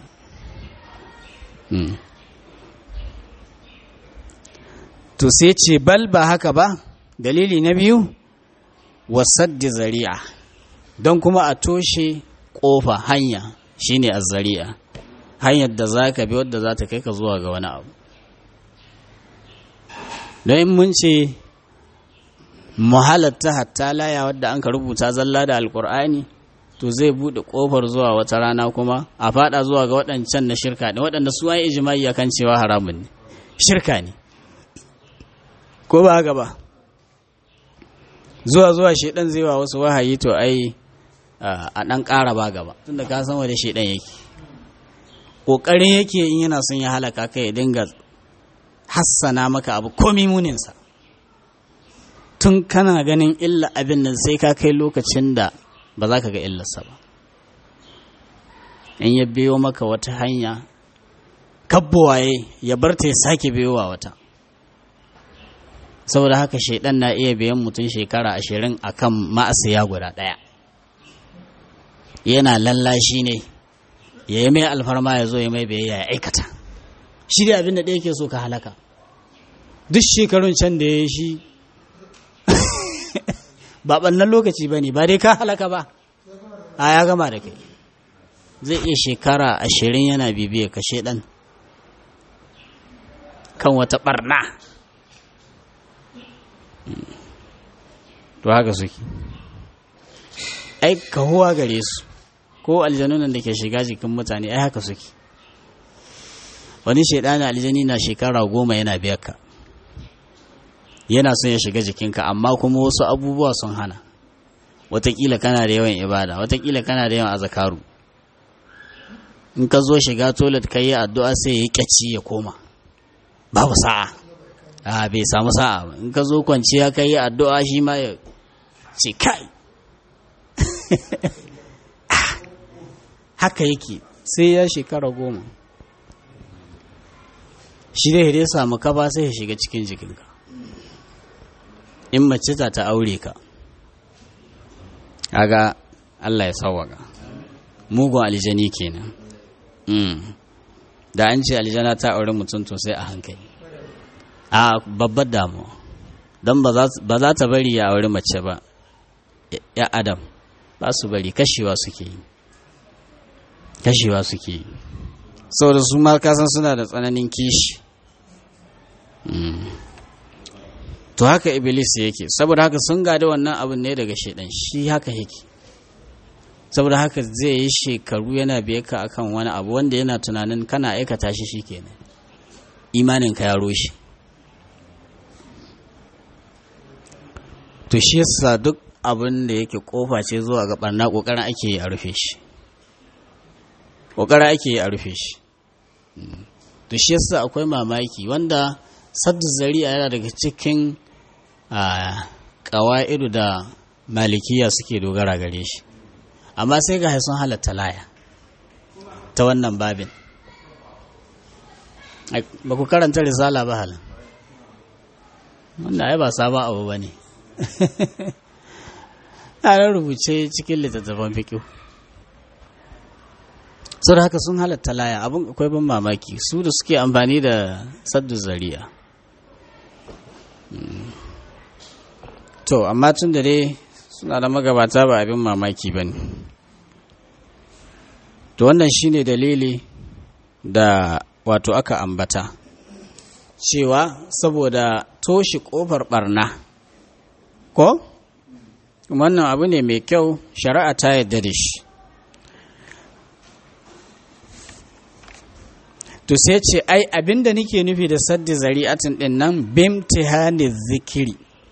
to sai ce bal ba haka ba dalili na biyu wasaddi zari'a don kuma a toshe ƙofa hanya shine azzari'a hanyar da za ka bi wadda za ta kai ka zuwa ga wani abu don in mun ce muhalatta hatta laya wadda an ka rubuta zalla da alkur'ani to zai buɗe ƙofar zuwa wata rana kuma a fada zuwa ga waɗancan na shirka ne waɗanda su an ijimai ya kan cewa haramun ne shirka ne ko ba haka ba zuwa zuwa shaidan zai wa wasu wahayi to ai a ɗan ƙara ba gaba tunda ka san wanda shaidan yake ƙoƙarin yake in yana son ya halaka ka ya dinga hassana maka abu komi muninsa tun kana ganin illa abin nan sai ka kai lokacin da ba za ka ga illarsa ba in ya biyo maka wata hanya kabbuwaye ya bar ta ya sake biyowa wata saboda haka shaidan na iya biyan mutum shekara ashirin a kan ma'asiya guda ɗaya yana lallashi ne ya yi mai alfarma ya zo ya mai biyayya ya aikata shi da abin da ɗaya ke so ka halaka duk shekarun can da ya yi shi ba ɓannan lokaci ba ne ba dai ka halaka ba a ya gama da kai zai iya shekara ashirin yana bibiya ka shaidan kan wata ɓarna to haka suke ai kahuwa gare su ko aljanunan da ke shiga jikin mutane ai haka suke wani shaidani aljani na shekara goma yana biyar ka yana son ya shiga jikinka amma kuma wasu abubuwa sun hana watakila kana da yawan ibada watakila kana da yawan azakaru in ka zo shiga toilet ka yi addu'a sai ya yi ƙyaci ya koma babu sa'a a bai samu sa'a ba in ka zo kwanciya ka yi addu'a shi ma ya ce kai haka yake sai ya shekara goma shi dai ya samu kafa sai ya shiga cikin jikinka in mace ta ta aure ka aga Allah ya sawaka mugun aljani kenan da an ce aljana ta aure mutum to sai a hankali a babbar damuwa don ba za ta bari ya aure mace ba ya adam ba su bari kashewa suke yi kashewa suke yi saboda su ma kasan suna da tsananin kishi to haka iblis yake saboda haka sun gada wannan abin ne daga shaidan shi haka yake saboda haka zai yi shekaru yana biye ka akan wani abu wanda yana tunanin kana aikata shi shikenan imanin ka ya roshe to shi yasa duk abin da yake kofa ce zuwa ga barna kokarin ake yi a rufe shi kokarin ake yi a rufe shi to shi yasa akwai mamaki wanda saddu zari'a yana daga cikin ƙawa'idu da malikiya suke dogara gare shi amma sai ga sun halatta laya ta wannan babin ba ku karanta risala ba halin wanda ai ba sabon abu ba ne a rubuce cikin littattafan fikiyu sau da haka sun halatta laya abin akwai ban mamaki su da suke amfani da saddu zari'a to amma tun da dai suna da magabata ba abin mamaki ba ne to wannan shine dalili da wato aka ambata cewa saboda toshe kofar barna ko wannan abu ne mai kyau shari'a ta yadda da shi to sai ce ai abinda nake nufi da saddi zari'atin din nan bimtihani zikiri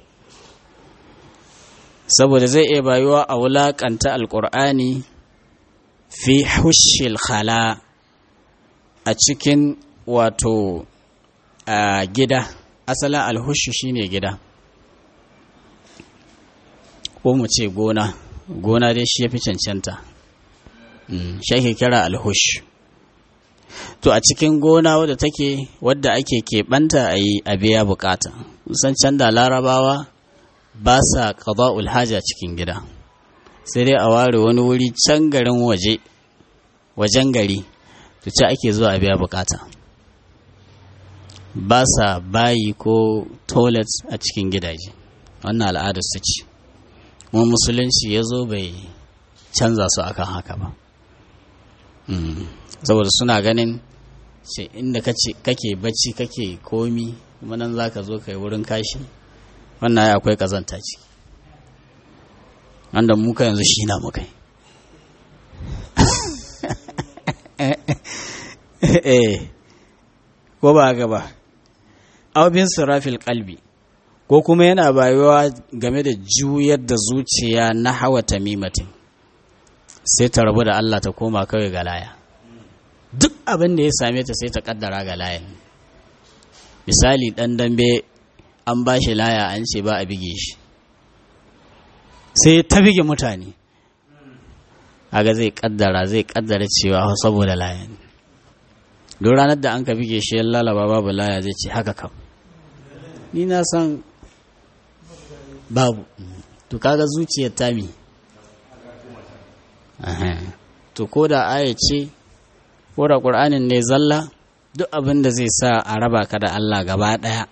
saboda zai iya bayuwa a wulakanta alkur'ani fi hushil khala a cikin wato a gida asalin alhushu shine gida ko mu ce gona gona dai shi ya fi cancanta shi ake kira alhushu to a cikin gona wadda take wadda ake keɓanta a yi a biya bukata san can da larabawa ba sa ƙaza'ul haja cikin gida sai dai a ware wani wuri can garin waje wajen gari to ce ake zuwa a biya bukata ba sa bayi ko toilet a cikin gidaje wannan al'adar su ce kuma musulunci ya zo bai canza su akan haka ba saboda suna ganin ce inda kake bacci kake komi kuma nan za ka zo ka yi wurin kashi wannan ya akwai kazanta ciki wanda muka yanzu shi na muka yi ko ba gaba aubin surafil kalbi ko kuma yana bayuwa game da juyar da zuciya na hawa tamimatin sai ta rabu da Allah ta koma kawai ga laya duk abin da ya same ta sai ta kaddara ga layan misali dan dambe an ba shi laya an ce ba a bige shi sai ta bige mutane aga zai kaddara zai kaddara cewa saboda layan duk ranar da an ka bige shi yan lalaba babu laya zai ce haka kam ni na san babu to kaga zuciyar tami to ko da aya ce ko da ƙur'anin ne zalla duk abin da zai sa a raba ka da Allah gaba ɗaya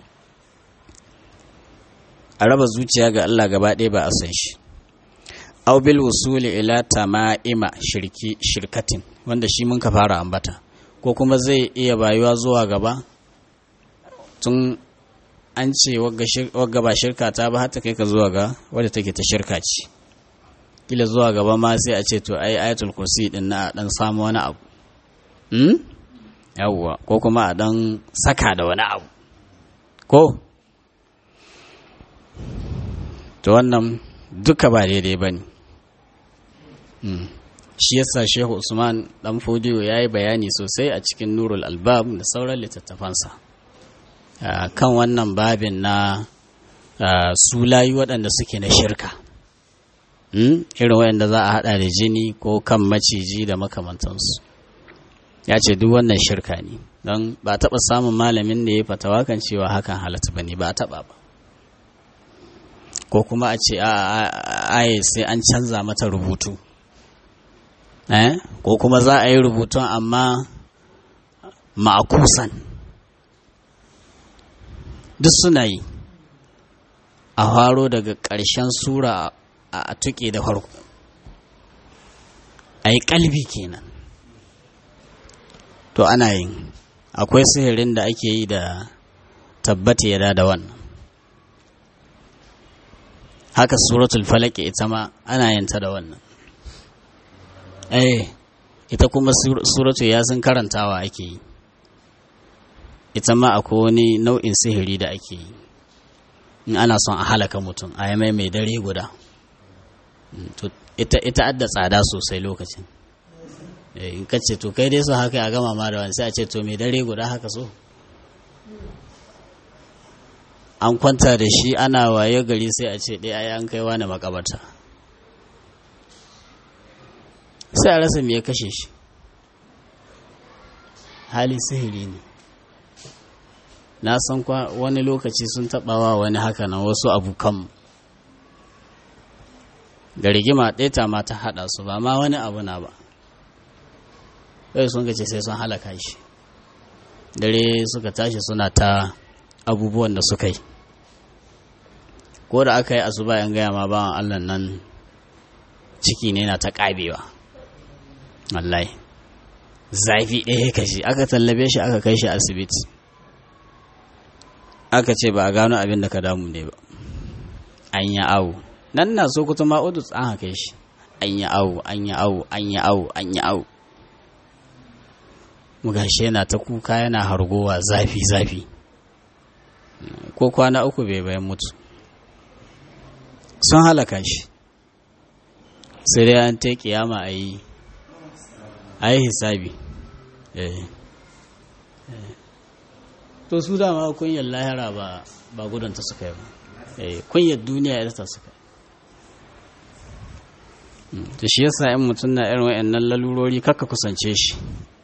a raba zuciya ga Allah gaba ɗaya ba a san shi aw bil wusuli ila tama'ima shirki shirkatin wanda shi mun ka fara ambata ko kuma zai iya bayuwa zuwa gaba tun an ce wagga ba shirka ta ba hata kai ka zuwa ga wadda take ta shirka ce kila zuwa gaba ma sai a ce to ai ayatul kursi din na dan samu wani abu hmm? yawwa ko kuma a dan saka da wani abu ko to wannan duka ba daidai ba ne shi yasa shehu usman dan fodiyo ya yi bayani sosai a cikin nurul albab da sauran littattafansa kan wannan babin na su layi waɗanda suke na shirka irin waɗanda za a haɗa da jini ko kan maciji da makamantansu ya ce duk wannan shirka ne don ba taɓa samun malamin da ya fatawa kan cewa hakan halatta ba ne ba a taɓa ba ko kuma a ce a sai an canza mata rubutu ko kuma za a yi rubutun amma ma'akusan duk suna yi a faro daga ƙarshen sura a tuƙe da farko a yi ƙalbi kenan to ana yin akwai sihirin da ake yi da tabbata ya da wannan haka suratul falaki ita ma ana yin ta da wannan eh ita kuma suratul yasin karantawa ake yi ita ma akwai wani nau'in sihiri da ake yi in ana son a halaka mutum a yi mai mai dare guda ita ita adda tsada sosai lokacin in ka ce to kai dai so haka a gama ma da wani sai a ce to mai dare guda haka so an kwanta da shi ana waye gari sai a ce ɗaya an kai wani makabarta sai a rasa me ya kashe shi hali sihiri ne na san wani lokaci sun taɓawa wani haka nan wasu abokan da rigima ɗaya ma ta haɗa su ba ma wani abu na ba kai sun gace sai sun halaka shi dare suka tashi suna ta abubuwan da suka yi ko da aka yi asuba yan gaya ma bawan allah nan ciki ne na ta ƙabewa wallahi zafi ɗaya kashi aka tallabe shi aka kai shi asibiti aka ce ba a gano abin da ka damu ne ba an yi awo nan na so kuta ma'udus an haka shi an yi awo an yi awo an yi awo an yi awo mugashi yana ta kuka yana hargowa zafi zafi ko kwana uku bai bayan mutu sun halaka shi sai dai an ta kiyama a yi a yi hisabi to su dama kunyar lahira ba ba gudunta suka yi ba kunyar duniya ya ta suka to shi yasa in mutum na irin wa'annan lalurori kakka kusance shi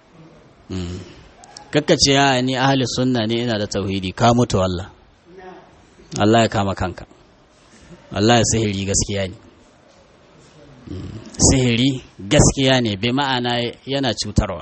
kakka ce ya ni ahli sunna ne ina da tauhidi ka mutu wallah Allah ya kama kanka Allah ya sihiri gaskiya ne sihiri gaskiya ne bai ma'ana yana cutarwa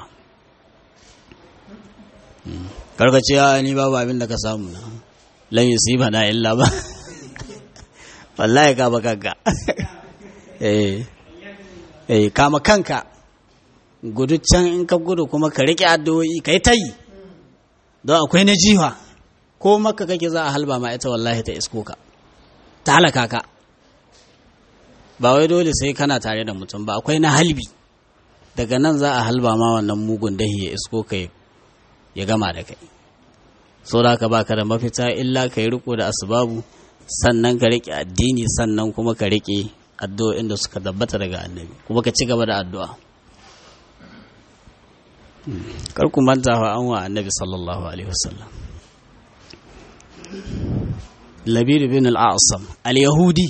karkaciya ni babu abin da ka samu na lan yusiba na illa ba wallahi ka ba kanka eh eh kama kanka gudu can in ka gudu kuma ka rike addu'o'i kai tayi don akwai na jiwa ko maka kake za a halba ma ita wallahi ta isko ka ta halaka ka ba wai dole sai kana tare da mutum ba akwai na halbi daga nan za a halba ma wannan mugun dahi ya isko ka ya gama da kai so da ka baka da mafita illa ka yi riko da asbabu sannan ka rike addini sannan kuma ka rike addu'o'in da suka tabbata daga annabi kuma ka ci gaba da addu'a kar ku manta fa an wa annabi sallallahu alaihi wasallam labir bin al-asam al-yahudi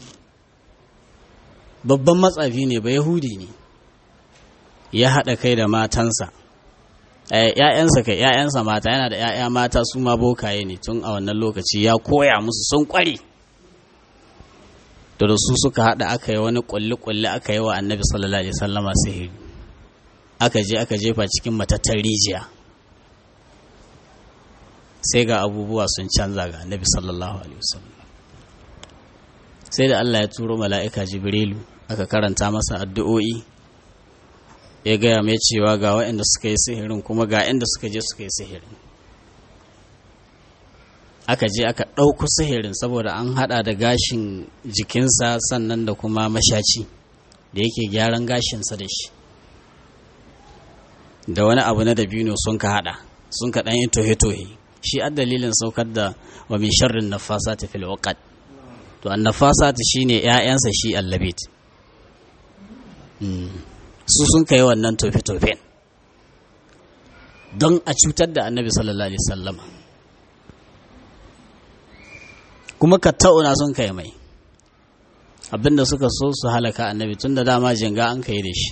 babban matsafi ne ba yahudi ne ya haɗa kai da matansa ‘ya'yansa kai ‘ya'yansa mata yana da ‘ya'ya mata su ma bokaye ne tun a wannan lokaci ya koya musu sun ƙware da su suka haɗa aka yi wani ƙulli-ƙulli aka yi wa annabi sallallahu alaihi sallama sihiri aka je aka jefa cikin matattar rijiya sai ga abubuwa sun canza ga annabi sallallahu alaihi wasallam sai da Allah ya turo mala'ika jibrilu aka karanta masa addu'o'i ya gaya mai cewa ga waɗanda suka yi sihirin kuma ga inda suka je suka yi sihirin aka je aka ɗauku sihirin saboda an haɗa da gashin jikinsa sannan da kuma mashaci da yake gyaran gashinsa da shi da wani abu na dabino sun ka haɗa sun ka ɗan yi tohe-tohe shi a dalilin saukar da wa min sharrin nafasa ta fil uqad to an nafasa ta shine ƴaƴansa shi allabit su sun kai wannan tofe-tofen don a cutar da annabi sallallahu alaihi sallama kuma ka ta'una sun kai mai abinda suka so su halaka annabi tun da dama jinga an kai da shi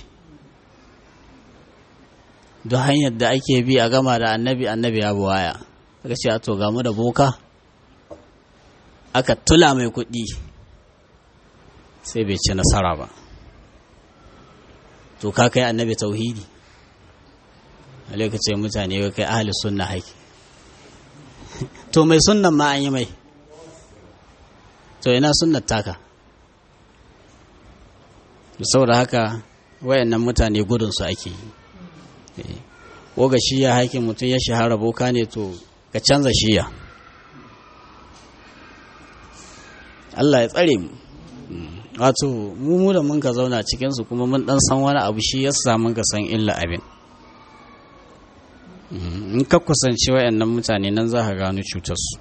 duk hanyar da ake bi a gama da annabi annabi ya buwaya aka ce a to gamu da boka aka tula mai kuɗi sai bai ci nasara ba to ka kai annabi tauhidi a lokacin mutane ya kai ahli sunna haiki to mai sunnan ma an yi mai to ina sunnar taka saboda haka wayannan mutane gudunsu ake yi ko ga shiya haikin mutum ya shahara boka ne to ka canza shiya Allah ya tsare mu wato mu mu da mun ka zauna cikinsu kuma mun dan san wani abu shi yasa mun ka san illa abin in ka kusanci wayannan mutane nan za ka gano cutarsu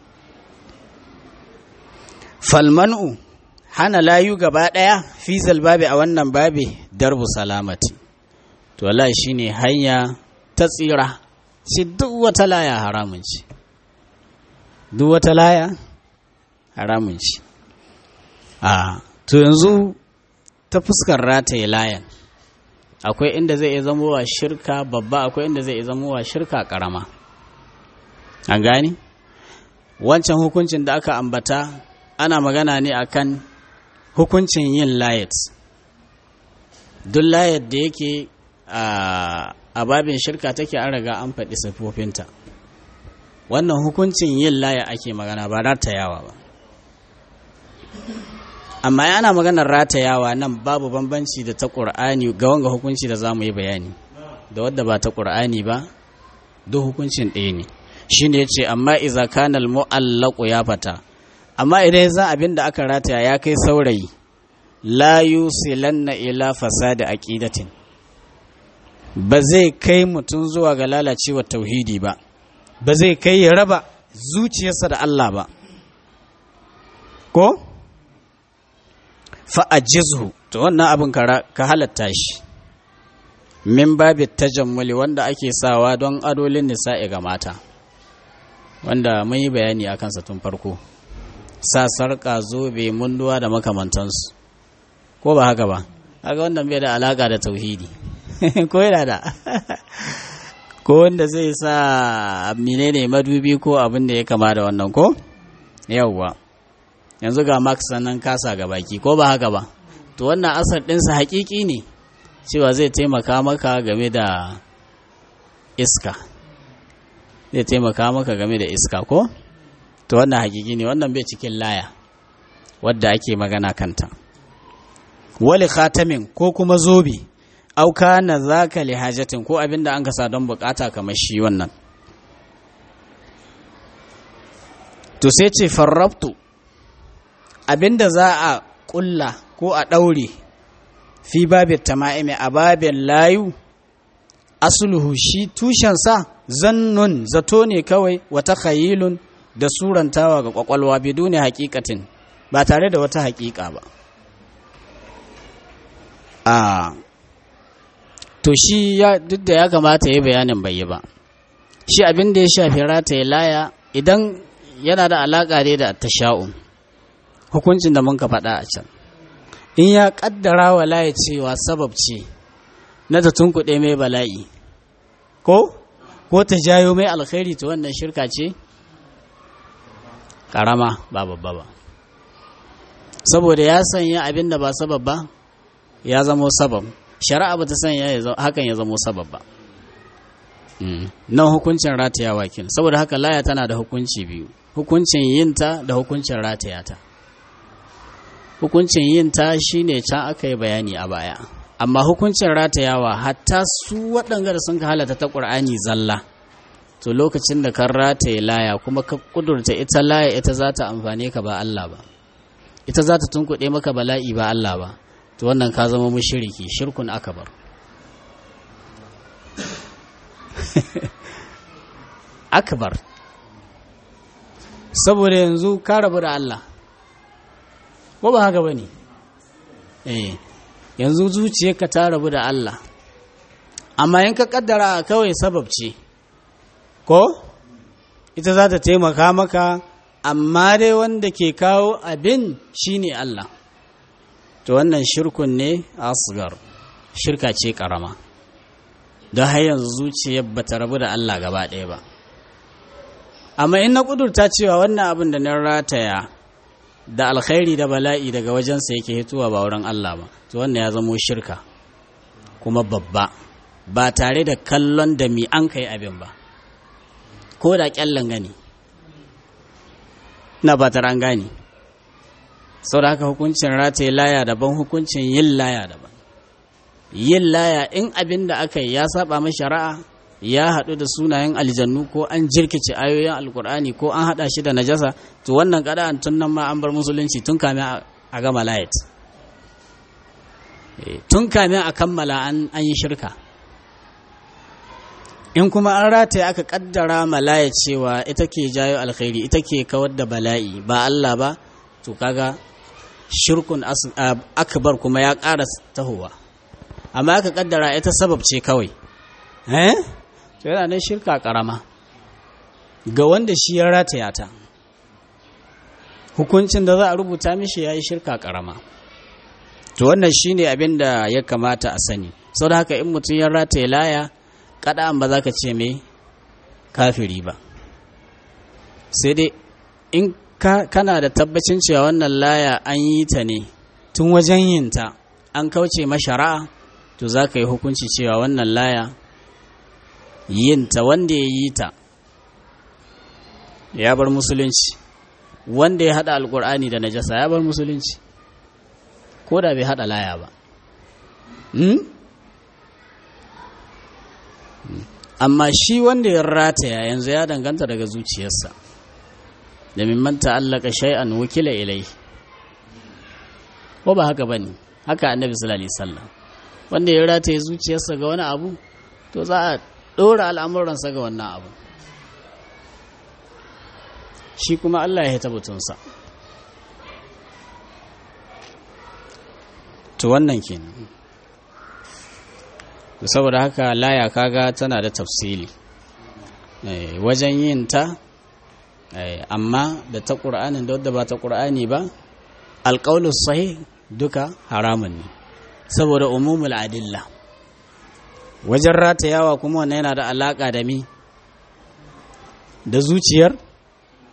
falmanu hana layu gaba ɗaya fi babi a wannan babi darbu salamati to wallahi shine hanya ta tsira shi duk wata laya haramun ce duk wata laya haramun ce a to yanzu ta fuskar rataye layan akwai inda zai iya zama wa shirka babba akwai inda zai iya zama wa shirka karama an gani wancan hukuncin da aka ambata ana magana ne akan hukuncin yin layat duk layat da yake a babin shirka take an riga an faɗi siffofinta wannan hukuncin yin laya ake magana ba ratayawa ba amma yana maganar ratayawa nan babu bambanci da ta ƙur'ani ga wanga hukunci da za mu yi bayani da wadda ba ta ƙur'ani ba duk hukuncin ɗaya ne shi ne ce amma iza kanal mu'allaku ya fata amma idan za abin da aka rataya ya kai saurayi la yusilanna ila fasadi aqidatin ba zai kai mutum zuwa ga lalacewar tauhidi ba ba zai kai ya raba zuciyarsa da Allah ba ko fa'ajizhu to wannan abin ka halatta shi min babi tajammuli wanda ake sawa don adolin nisa'i ga mata wanda mun yi bayani a kansa tun farko sa sarƙa zobe munduwa da makamantansu ko ba haka ba haka wannan bai da alaƙa da tauhidi ko yana da ko wanda zai sa menene madubi ko abin da ya kama da wannan ko yawwa yanzu ga max sannan kasa ga baki ko ba haka ba to wannan asar ɗinsa haƙiƙi ne cewa zai taimaka maka game da iska zai taimaka maka game da iska ko to wannan haƙiƙi ne wannan bai cikin laya wadda ake magana kanta wali khatamin ko kuma zobe auka na zaka li hajatin ko abinda an kasa don bukata kamar shi wannan to sai ce farrabtu abinda za a kulla ko a ɗaure fi babin tama'imi a babin layu asuluhu shi tushensa zannun zato ne kawai wata khayilun da surantawa ga kwakwalwa biduni hakikatin ba tare da wata hakika ba a to shi ya duk da ya kamata ya bayanin bai yi ba shi abin da ya shafi rataye laya idan yana da alaƙa ne da tasha'un hukuncin da mun ka faɗa a can in ya ƙaddara wa laya cewa sabab ce na ta tunkuɗe mai bala'i ko ko ta jayo mai alkhairi ta wannan shirka ce ƙarama ba babba ba saboda ya sanya abin da ba sabab ba ya zamo sabab shari'a ba ta sanya hakan ya zamo sabab ba nan hukuncin rataya wakil saboda haka laya tana da hukunci biyu hukuncin yinta da hukuncin ratayata hukuncin yinta shine can aka yi bayani a baya amma hukuncin ratayawa hatta su waɗanda da sun ka halata ta ƙur'ani zalla to lokacin da kan rataye laya kuma ka kudurta ita laya ita za ta amfane ka ba Allah ba ita za ta tunkuɗe maka bala'i ba Allah ba to wannan ka zama mushriki shirkun akabar akbar saboda yanzu ka rabu da Allah ko ba haka bane eh yanzu zuciyarka ta rabu da Allah amma in ka kaddara kawai sabab ce ko ita za ta taimaka maka amma dai wanda ke kawo abin shine Allah to wannan shirkun ne asgar shirka ce karama don har yanzu zuciyar ba ta rabu da Allah gaba ɗaya ba amma in na ƙudurta cewa wannan abin da na rataya da alkhairi da bala'i daga wajensa yake hituwa ba wurin Allah ba to wannan ya zamo shirka kuma babba ba tare da kallon da mi an kai abin ba ko da kyallan gani na ba an gani sau da haka hukuncin rataye laya daban hukuncin yin laya daban yin laya in abin da aka yi ya saba mai shari'a ya haɗu da sunayen aljannu ko an jirkice ayoyin alkur'ani ko an haɗa shi da najasa to wannan an tun nan ma an bar musulunci tun kame a gama layat tun kame a kammala an yi shirka in kuma an rataye aka kaddara malaya cewa ita ke jayo alkhairi ita ke kawar da bala'i ba Allah ba to kaga shirkun akbar kuma ya ƙara tahowa amma aka kaddara ita sabab ce kawai eh to yana nan shirka karama ga wanda shi ya rataya ta hukuncin da za a rubuta mishi ya yi shirka karama to wannan shine abin da ya kamata a sani sau da haka in mutum ya rataye laya kada'an ba za ka ce mai kafiri ba sai dai in kana da tabbacin cewa wannan laya an yi ta ne tun wajen yinta an kauce mashara'a to za ka yi hukunci cewa wannan laya yinta wanda ya yi ta ya bar musulunci wanda ya hada alkur'ani da najasa ya bar musulunci ko da bai hada laya ba amma shi wanda ya rataya yanzu ya danganta daga zuciyarsa da mimman ta'allaka shay'an wakila ilai ko ba haka bane haka annabi sallallahu alaihi wasallam wanda ya rataye zuciyarsa ga wani abu to za a ɗora al'amuransa ga wannan abu shi kuma Allah ya haita butunsa to wannan kenan saboda haka laya kaga tana da tafsili wajen yin ta amma da ta ƙur'anin da wadda ba ta ƙur'ani ba alƙaunin sahi duka haramun ne saboda umumul adilla wajen ratayawa kuma wannan yana da alaƙa da mi da zuciyar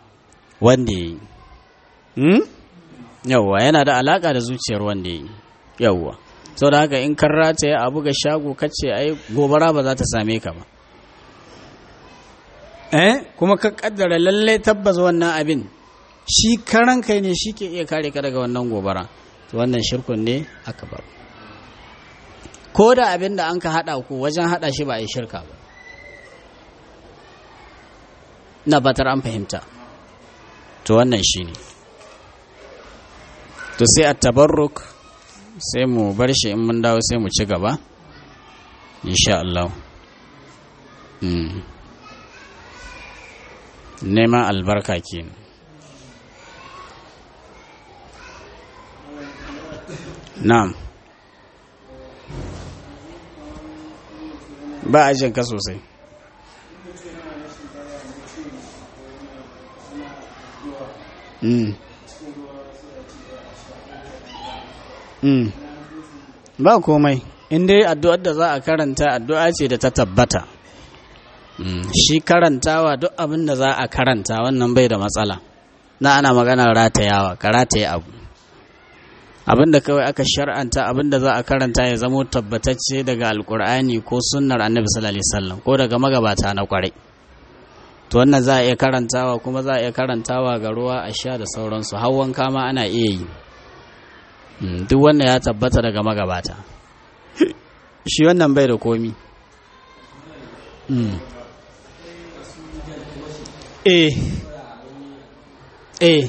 wanda ya yi yawwa yana da alaƙa da zuciyar wanda ya yi yawwa sau da haka in kan rataye abu ga shago kace ai gobara ba za ta same ka ba eh kuma ka kaddara lalle tabbas wannan abin shi karan kai ne shi ke iya kare ka daga wannan gobara to wannan shirkun ne aka bar ko da abin da an ka hada ku wajen hada shi ba a yi shirka ba na batar an fahimta to wannan shi ne to sai a tabarruk sai mu bar shi in mun dawo sai mu ci gaba insha Allah neman albarka kenan na'am ba a jinka sosai mm. Mm. ba komai in dai addu'ar da za a karanta addu'a ce da ta tabbata mm. shi karantawa duk abin da za a karanta wannan bai da matsala na ana magana ratayawa ka rataye abu abin da kawai aka shar'anta abin da za a karanta ya zamo tabbatacce daga alkur'ani ko sunnar annabi sallallahu alaihi wasallam ko daga magabata na kwarai to wannan za a iya karantawa kuma za a iya karantawa ga ruwa a sha da sauransu hawan kama ana iya yi duk wannan ya tabbata daga magabata shi wannan bai da komi eh eh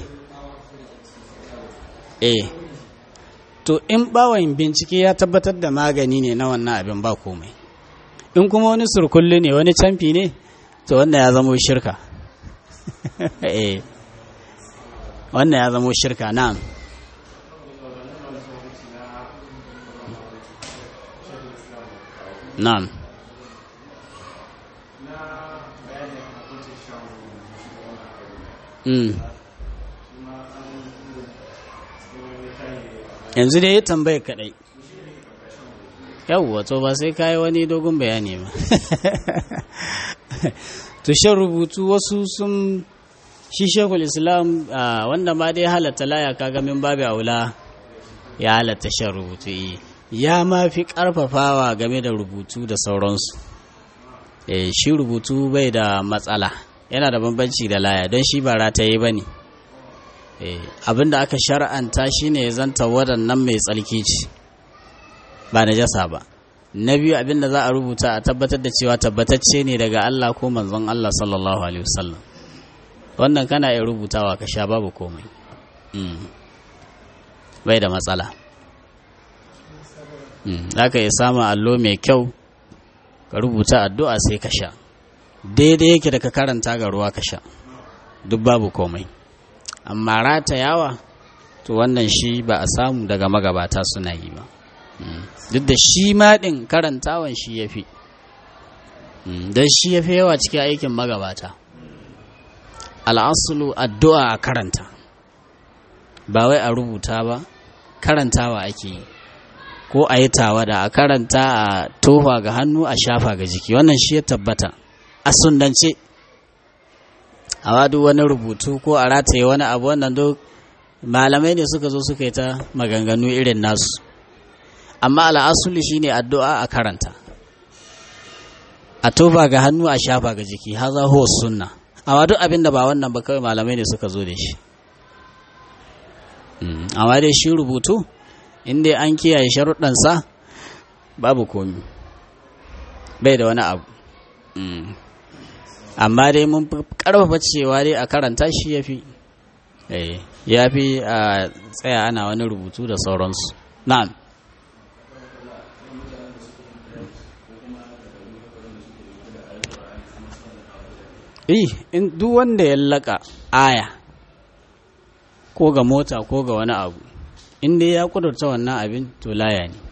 eh to in bawan bincike ya tabbatar da magani ne na wannan abin ba komai in kuma wani surkulli ne wani camfi ne to wannan ya zamo shirka eh wannan ya zamo shirka na'am na'am mm. yanzu dai ya tambaye kadai yawwa to ba sai kayi wani dogon bayani ba to shan rubutu wasu sun shi shekul islam wanda ma dai halatta laya kaga min babu aula ya halatta shan rubutu ya ma fi karfafawa game da rubutu da sauransu shi rubutu bai da matsala yana da bambanci da laya don shi ba rataye ba ne abinda aka shar'anta shine ya zanta waɗannan mai tsalki ce ba na jasa ba na biyu abinda za a rubuta a tabbatar da cewa tabbatacce ne daga Allah ko manzon Allah sallallahu alaihi wasallam wannan kana iya rubutawa ka sha babu komai bai da matsala za ka iya samun allo mai kyau ka rubuta addu'a sai ka sha daidai yake da ka karanta ga ruwa ka sha duk babu komai amma ratayawa to wannan shi ba a samu daga magabata suna yi ba duk da shi maɗin karantawan shi ya fi don shi ya fi yawa cikin aikin magabata al'asulu addu'a a karanta ba wai a rubuta ba karantawa ake yi ko a yi tawada a karanta a tofa ga hannu a shafa ga jiki wannan shi ya tabbata a sundance a wadu wani rubutu ko a rataye wani abu wannan duk malamai ne suka zo suka yi ta maganganu irin nasu amma al'asuli shine addu'a a karanta a tofa ga hannu a shafa ga jiki haza huwa sunna amma duk abin da ba wannan ba kawai malamai ne suka zo da shi amma dai shi rubutu inda an kiyaye sharuɗansa babu komi bai da wani abu amma dai mun karfafa cewa dai a karanta shi ya fi ya fi a tsaya ana wani rubutu da sauransu na'am eh in duk wanda ya laka aya ko ga mota ko ga wani abu in dai ya kudurta wannan abin to laya ne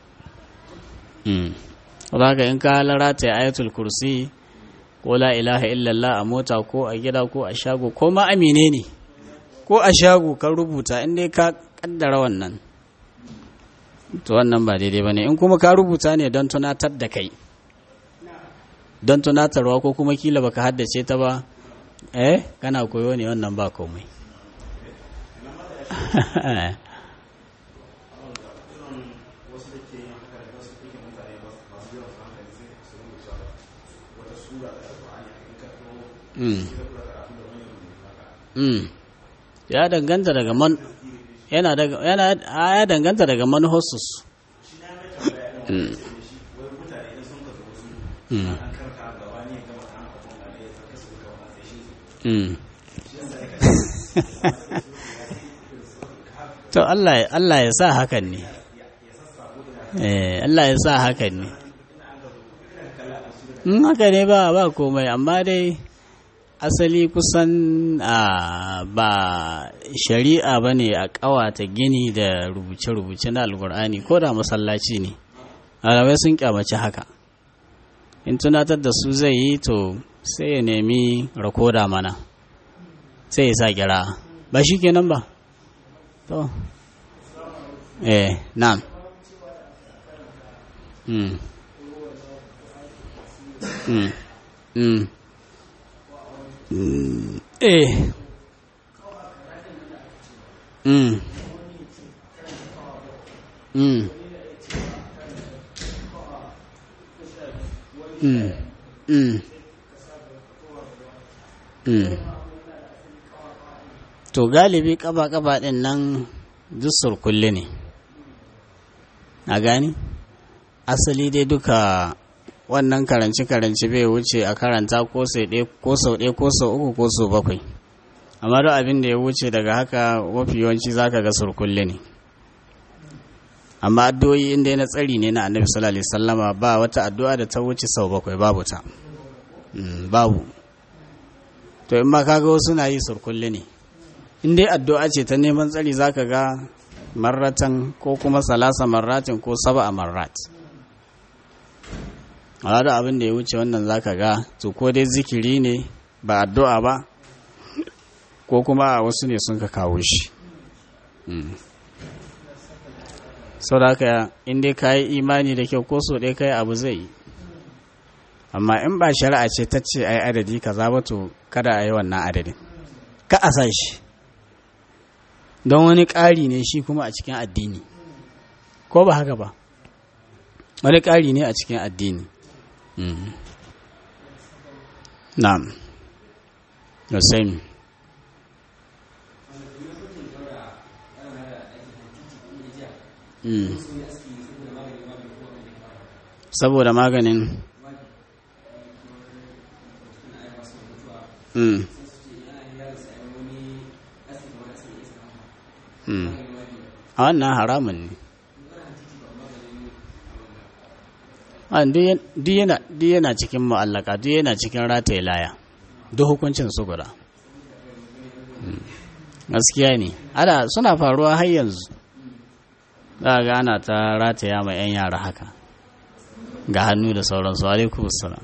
zaka in ka larata ya ayatul kursi ko la ilaha illallah a mota ko a gida ko a shago ko ma amine ne ko a shago ka rubuta in dai ka kaddara wannan to wannan ba daidai ba ne in kuma ka rubuta ne don tunatar da kai don tunatarwa ko kuma kila baka haddace ta ba eh kana koyo ne wannan ba komai mm. mm. ya danganta daga man yana daga yana ya danganta daga manhosus mm. mm. mm. to Allah Allah ya sa hakan ne eh Allah ya sa hakan ne in haka ne ba ba komai amma dai asali kusan a ba shari'a ba ne a ƙawata gini da rubuce-rubuce na alkur'ani ko da masallaci ne alamai sun kyamaci haka in tunatar da su zai yi to sai ya nemi rakoda mana sai ya sa kira ba shi kenan ba to eh na'am mm. Mm. Mm. Mm. Eh. Mm. Mm. Mm. Mm. Mm. To galibi kaba-kaba ɗin nan duk surkulle ne, a gani? Asali dai duka wannan karance-karance bai wuce a karanta ko sau ɗaya ko sau ɗaya ko sau uku ko sau bakwai amma duk abin da ya wuce daga haka mafi yawanci zaka ga surkulle ne amma addu'o'i inda na tsari ne na annabi sallallahu alaihi wasallama ba wata addu'a da ta wuce sau bakwai babu ta babu to in ma kaga wasu na yi surkulle ne in dai addu'a ce ta neman tsari zaka ga marratan ko kuma salasa marratin ko saba a marrat a da abin da ya wuce wannan zaka ga to ko dai zikiri ne ba addu'a ba ko kuma a wasu ne sun ka kawo shi sau da haka in dai ka yi imani da kyau ko so ɗaya kai abu zai yi amma in ba shari'a ce ta ce ai adadi ka za to kada a yi wannan adadin ka a sa shi don wani ƙari ne shi kuma a cikin addini ko ba haka ba wani ƙari ne a cikin addini na'am the same saboda maganin mm. mm. a wannan haramun ne duk yana cikin mu'allaka duk yana cikin rataye laya duk hukuncin su guda gaskiya ne ada suna faruwa har yanzu za ga ana ta rataya mai 'yan yara haka ga hannu da sauransu alaikum salam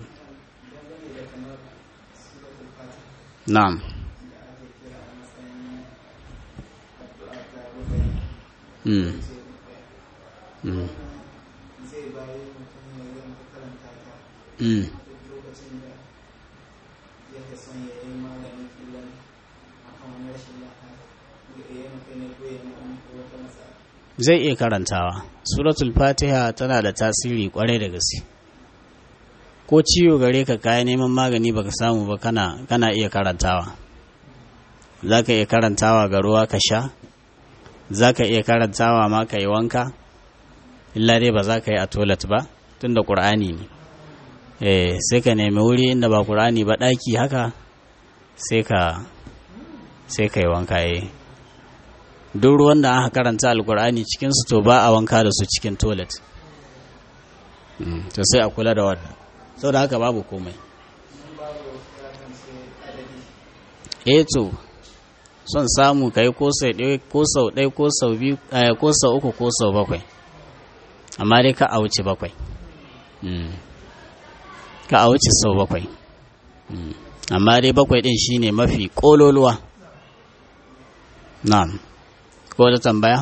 na'am mm. mm. Mm. zai iya karantawa suratul fatiha tana da tasiri kwarai da gaske ko ciwo gare ka kaya neman magani baka samu ba kana, kana iya karantawa za ka iya karantawa ga ruwa ka sha za ka iya karantawa ma ka yi wanka illa dai ba za ka yi a toilet ba tun da ƙur'ani ne eh sai ka nemi wuri inda ba ƙur'ani ba ɗaki haka sai ka sai ka yi wanka eh duk ruwan da aka karanta alkur'ani cikinsu to ba a wanka da su cikin toilet to sai a kula da wannan sau da haka babu komai eh to son samu ka yi ko sau ɗaya ko sau ɗaya ko sau biyu ko sau uku ko sau bakwai amma dai ka a wuce bakwai ka a wuce sau bakwai amma dai bakwai ɗin shine mafi ƙololuwa na'am ko da tambaya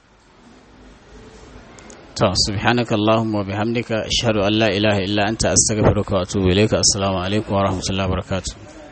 to subhanaka allahumma wa bihamdika ashhadu an la ilaha illa anta astaghfiruka wa atubu ilayka assalamu alaikum wa rahmatullahi wa barakatuh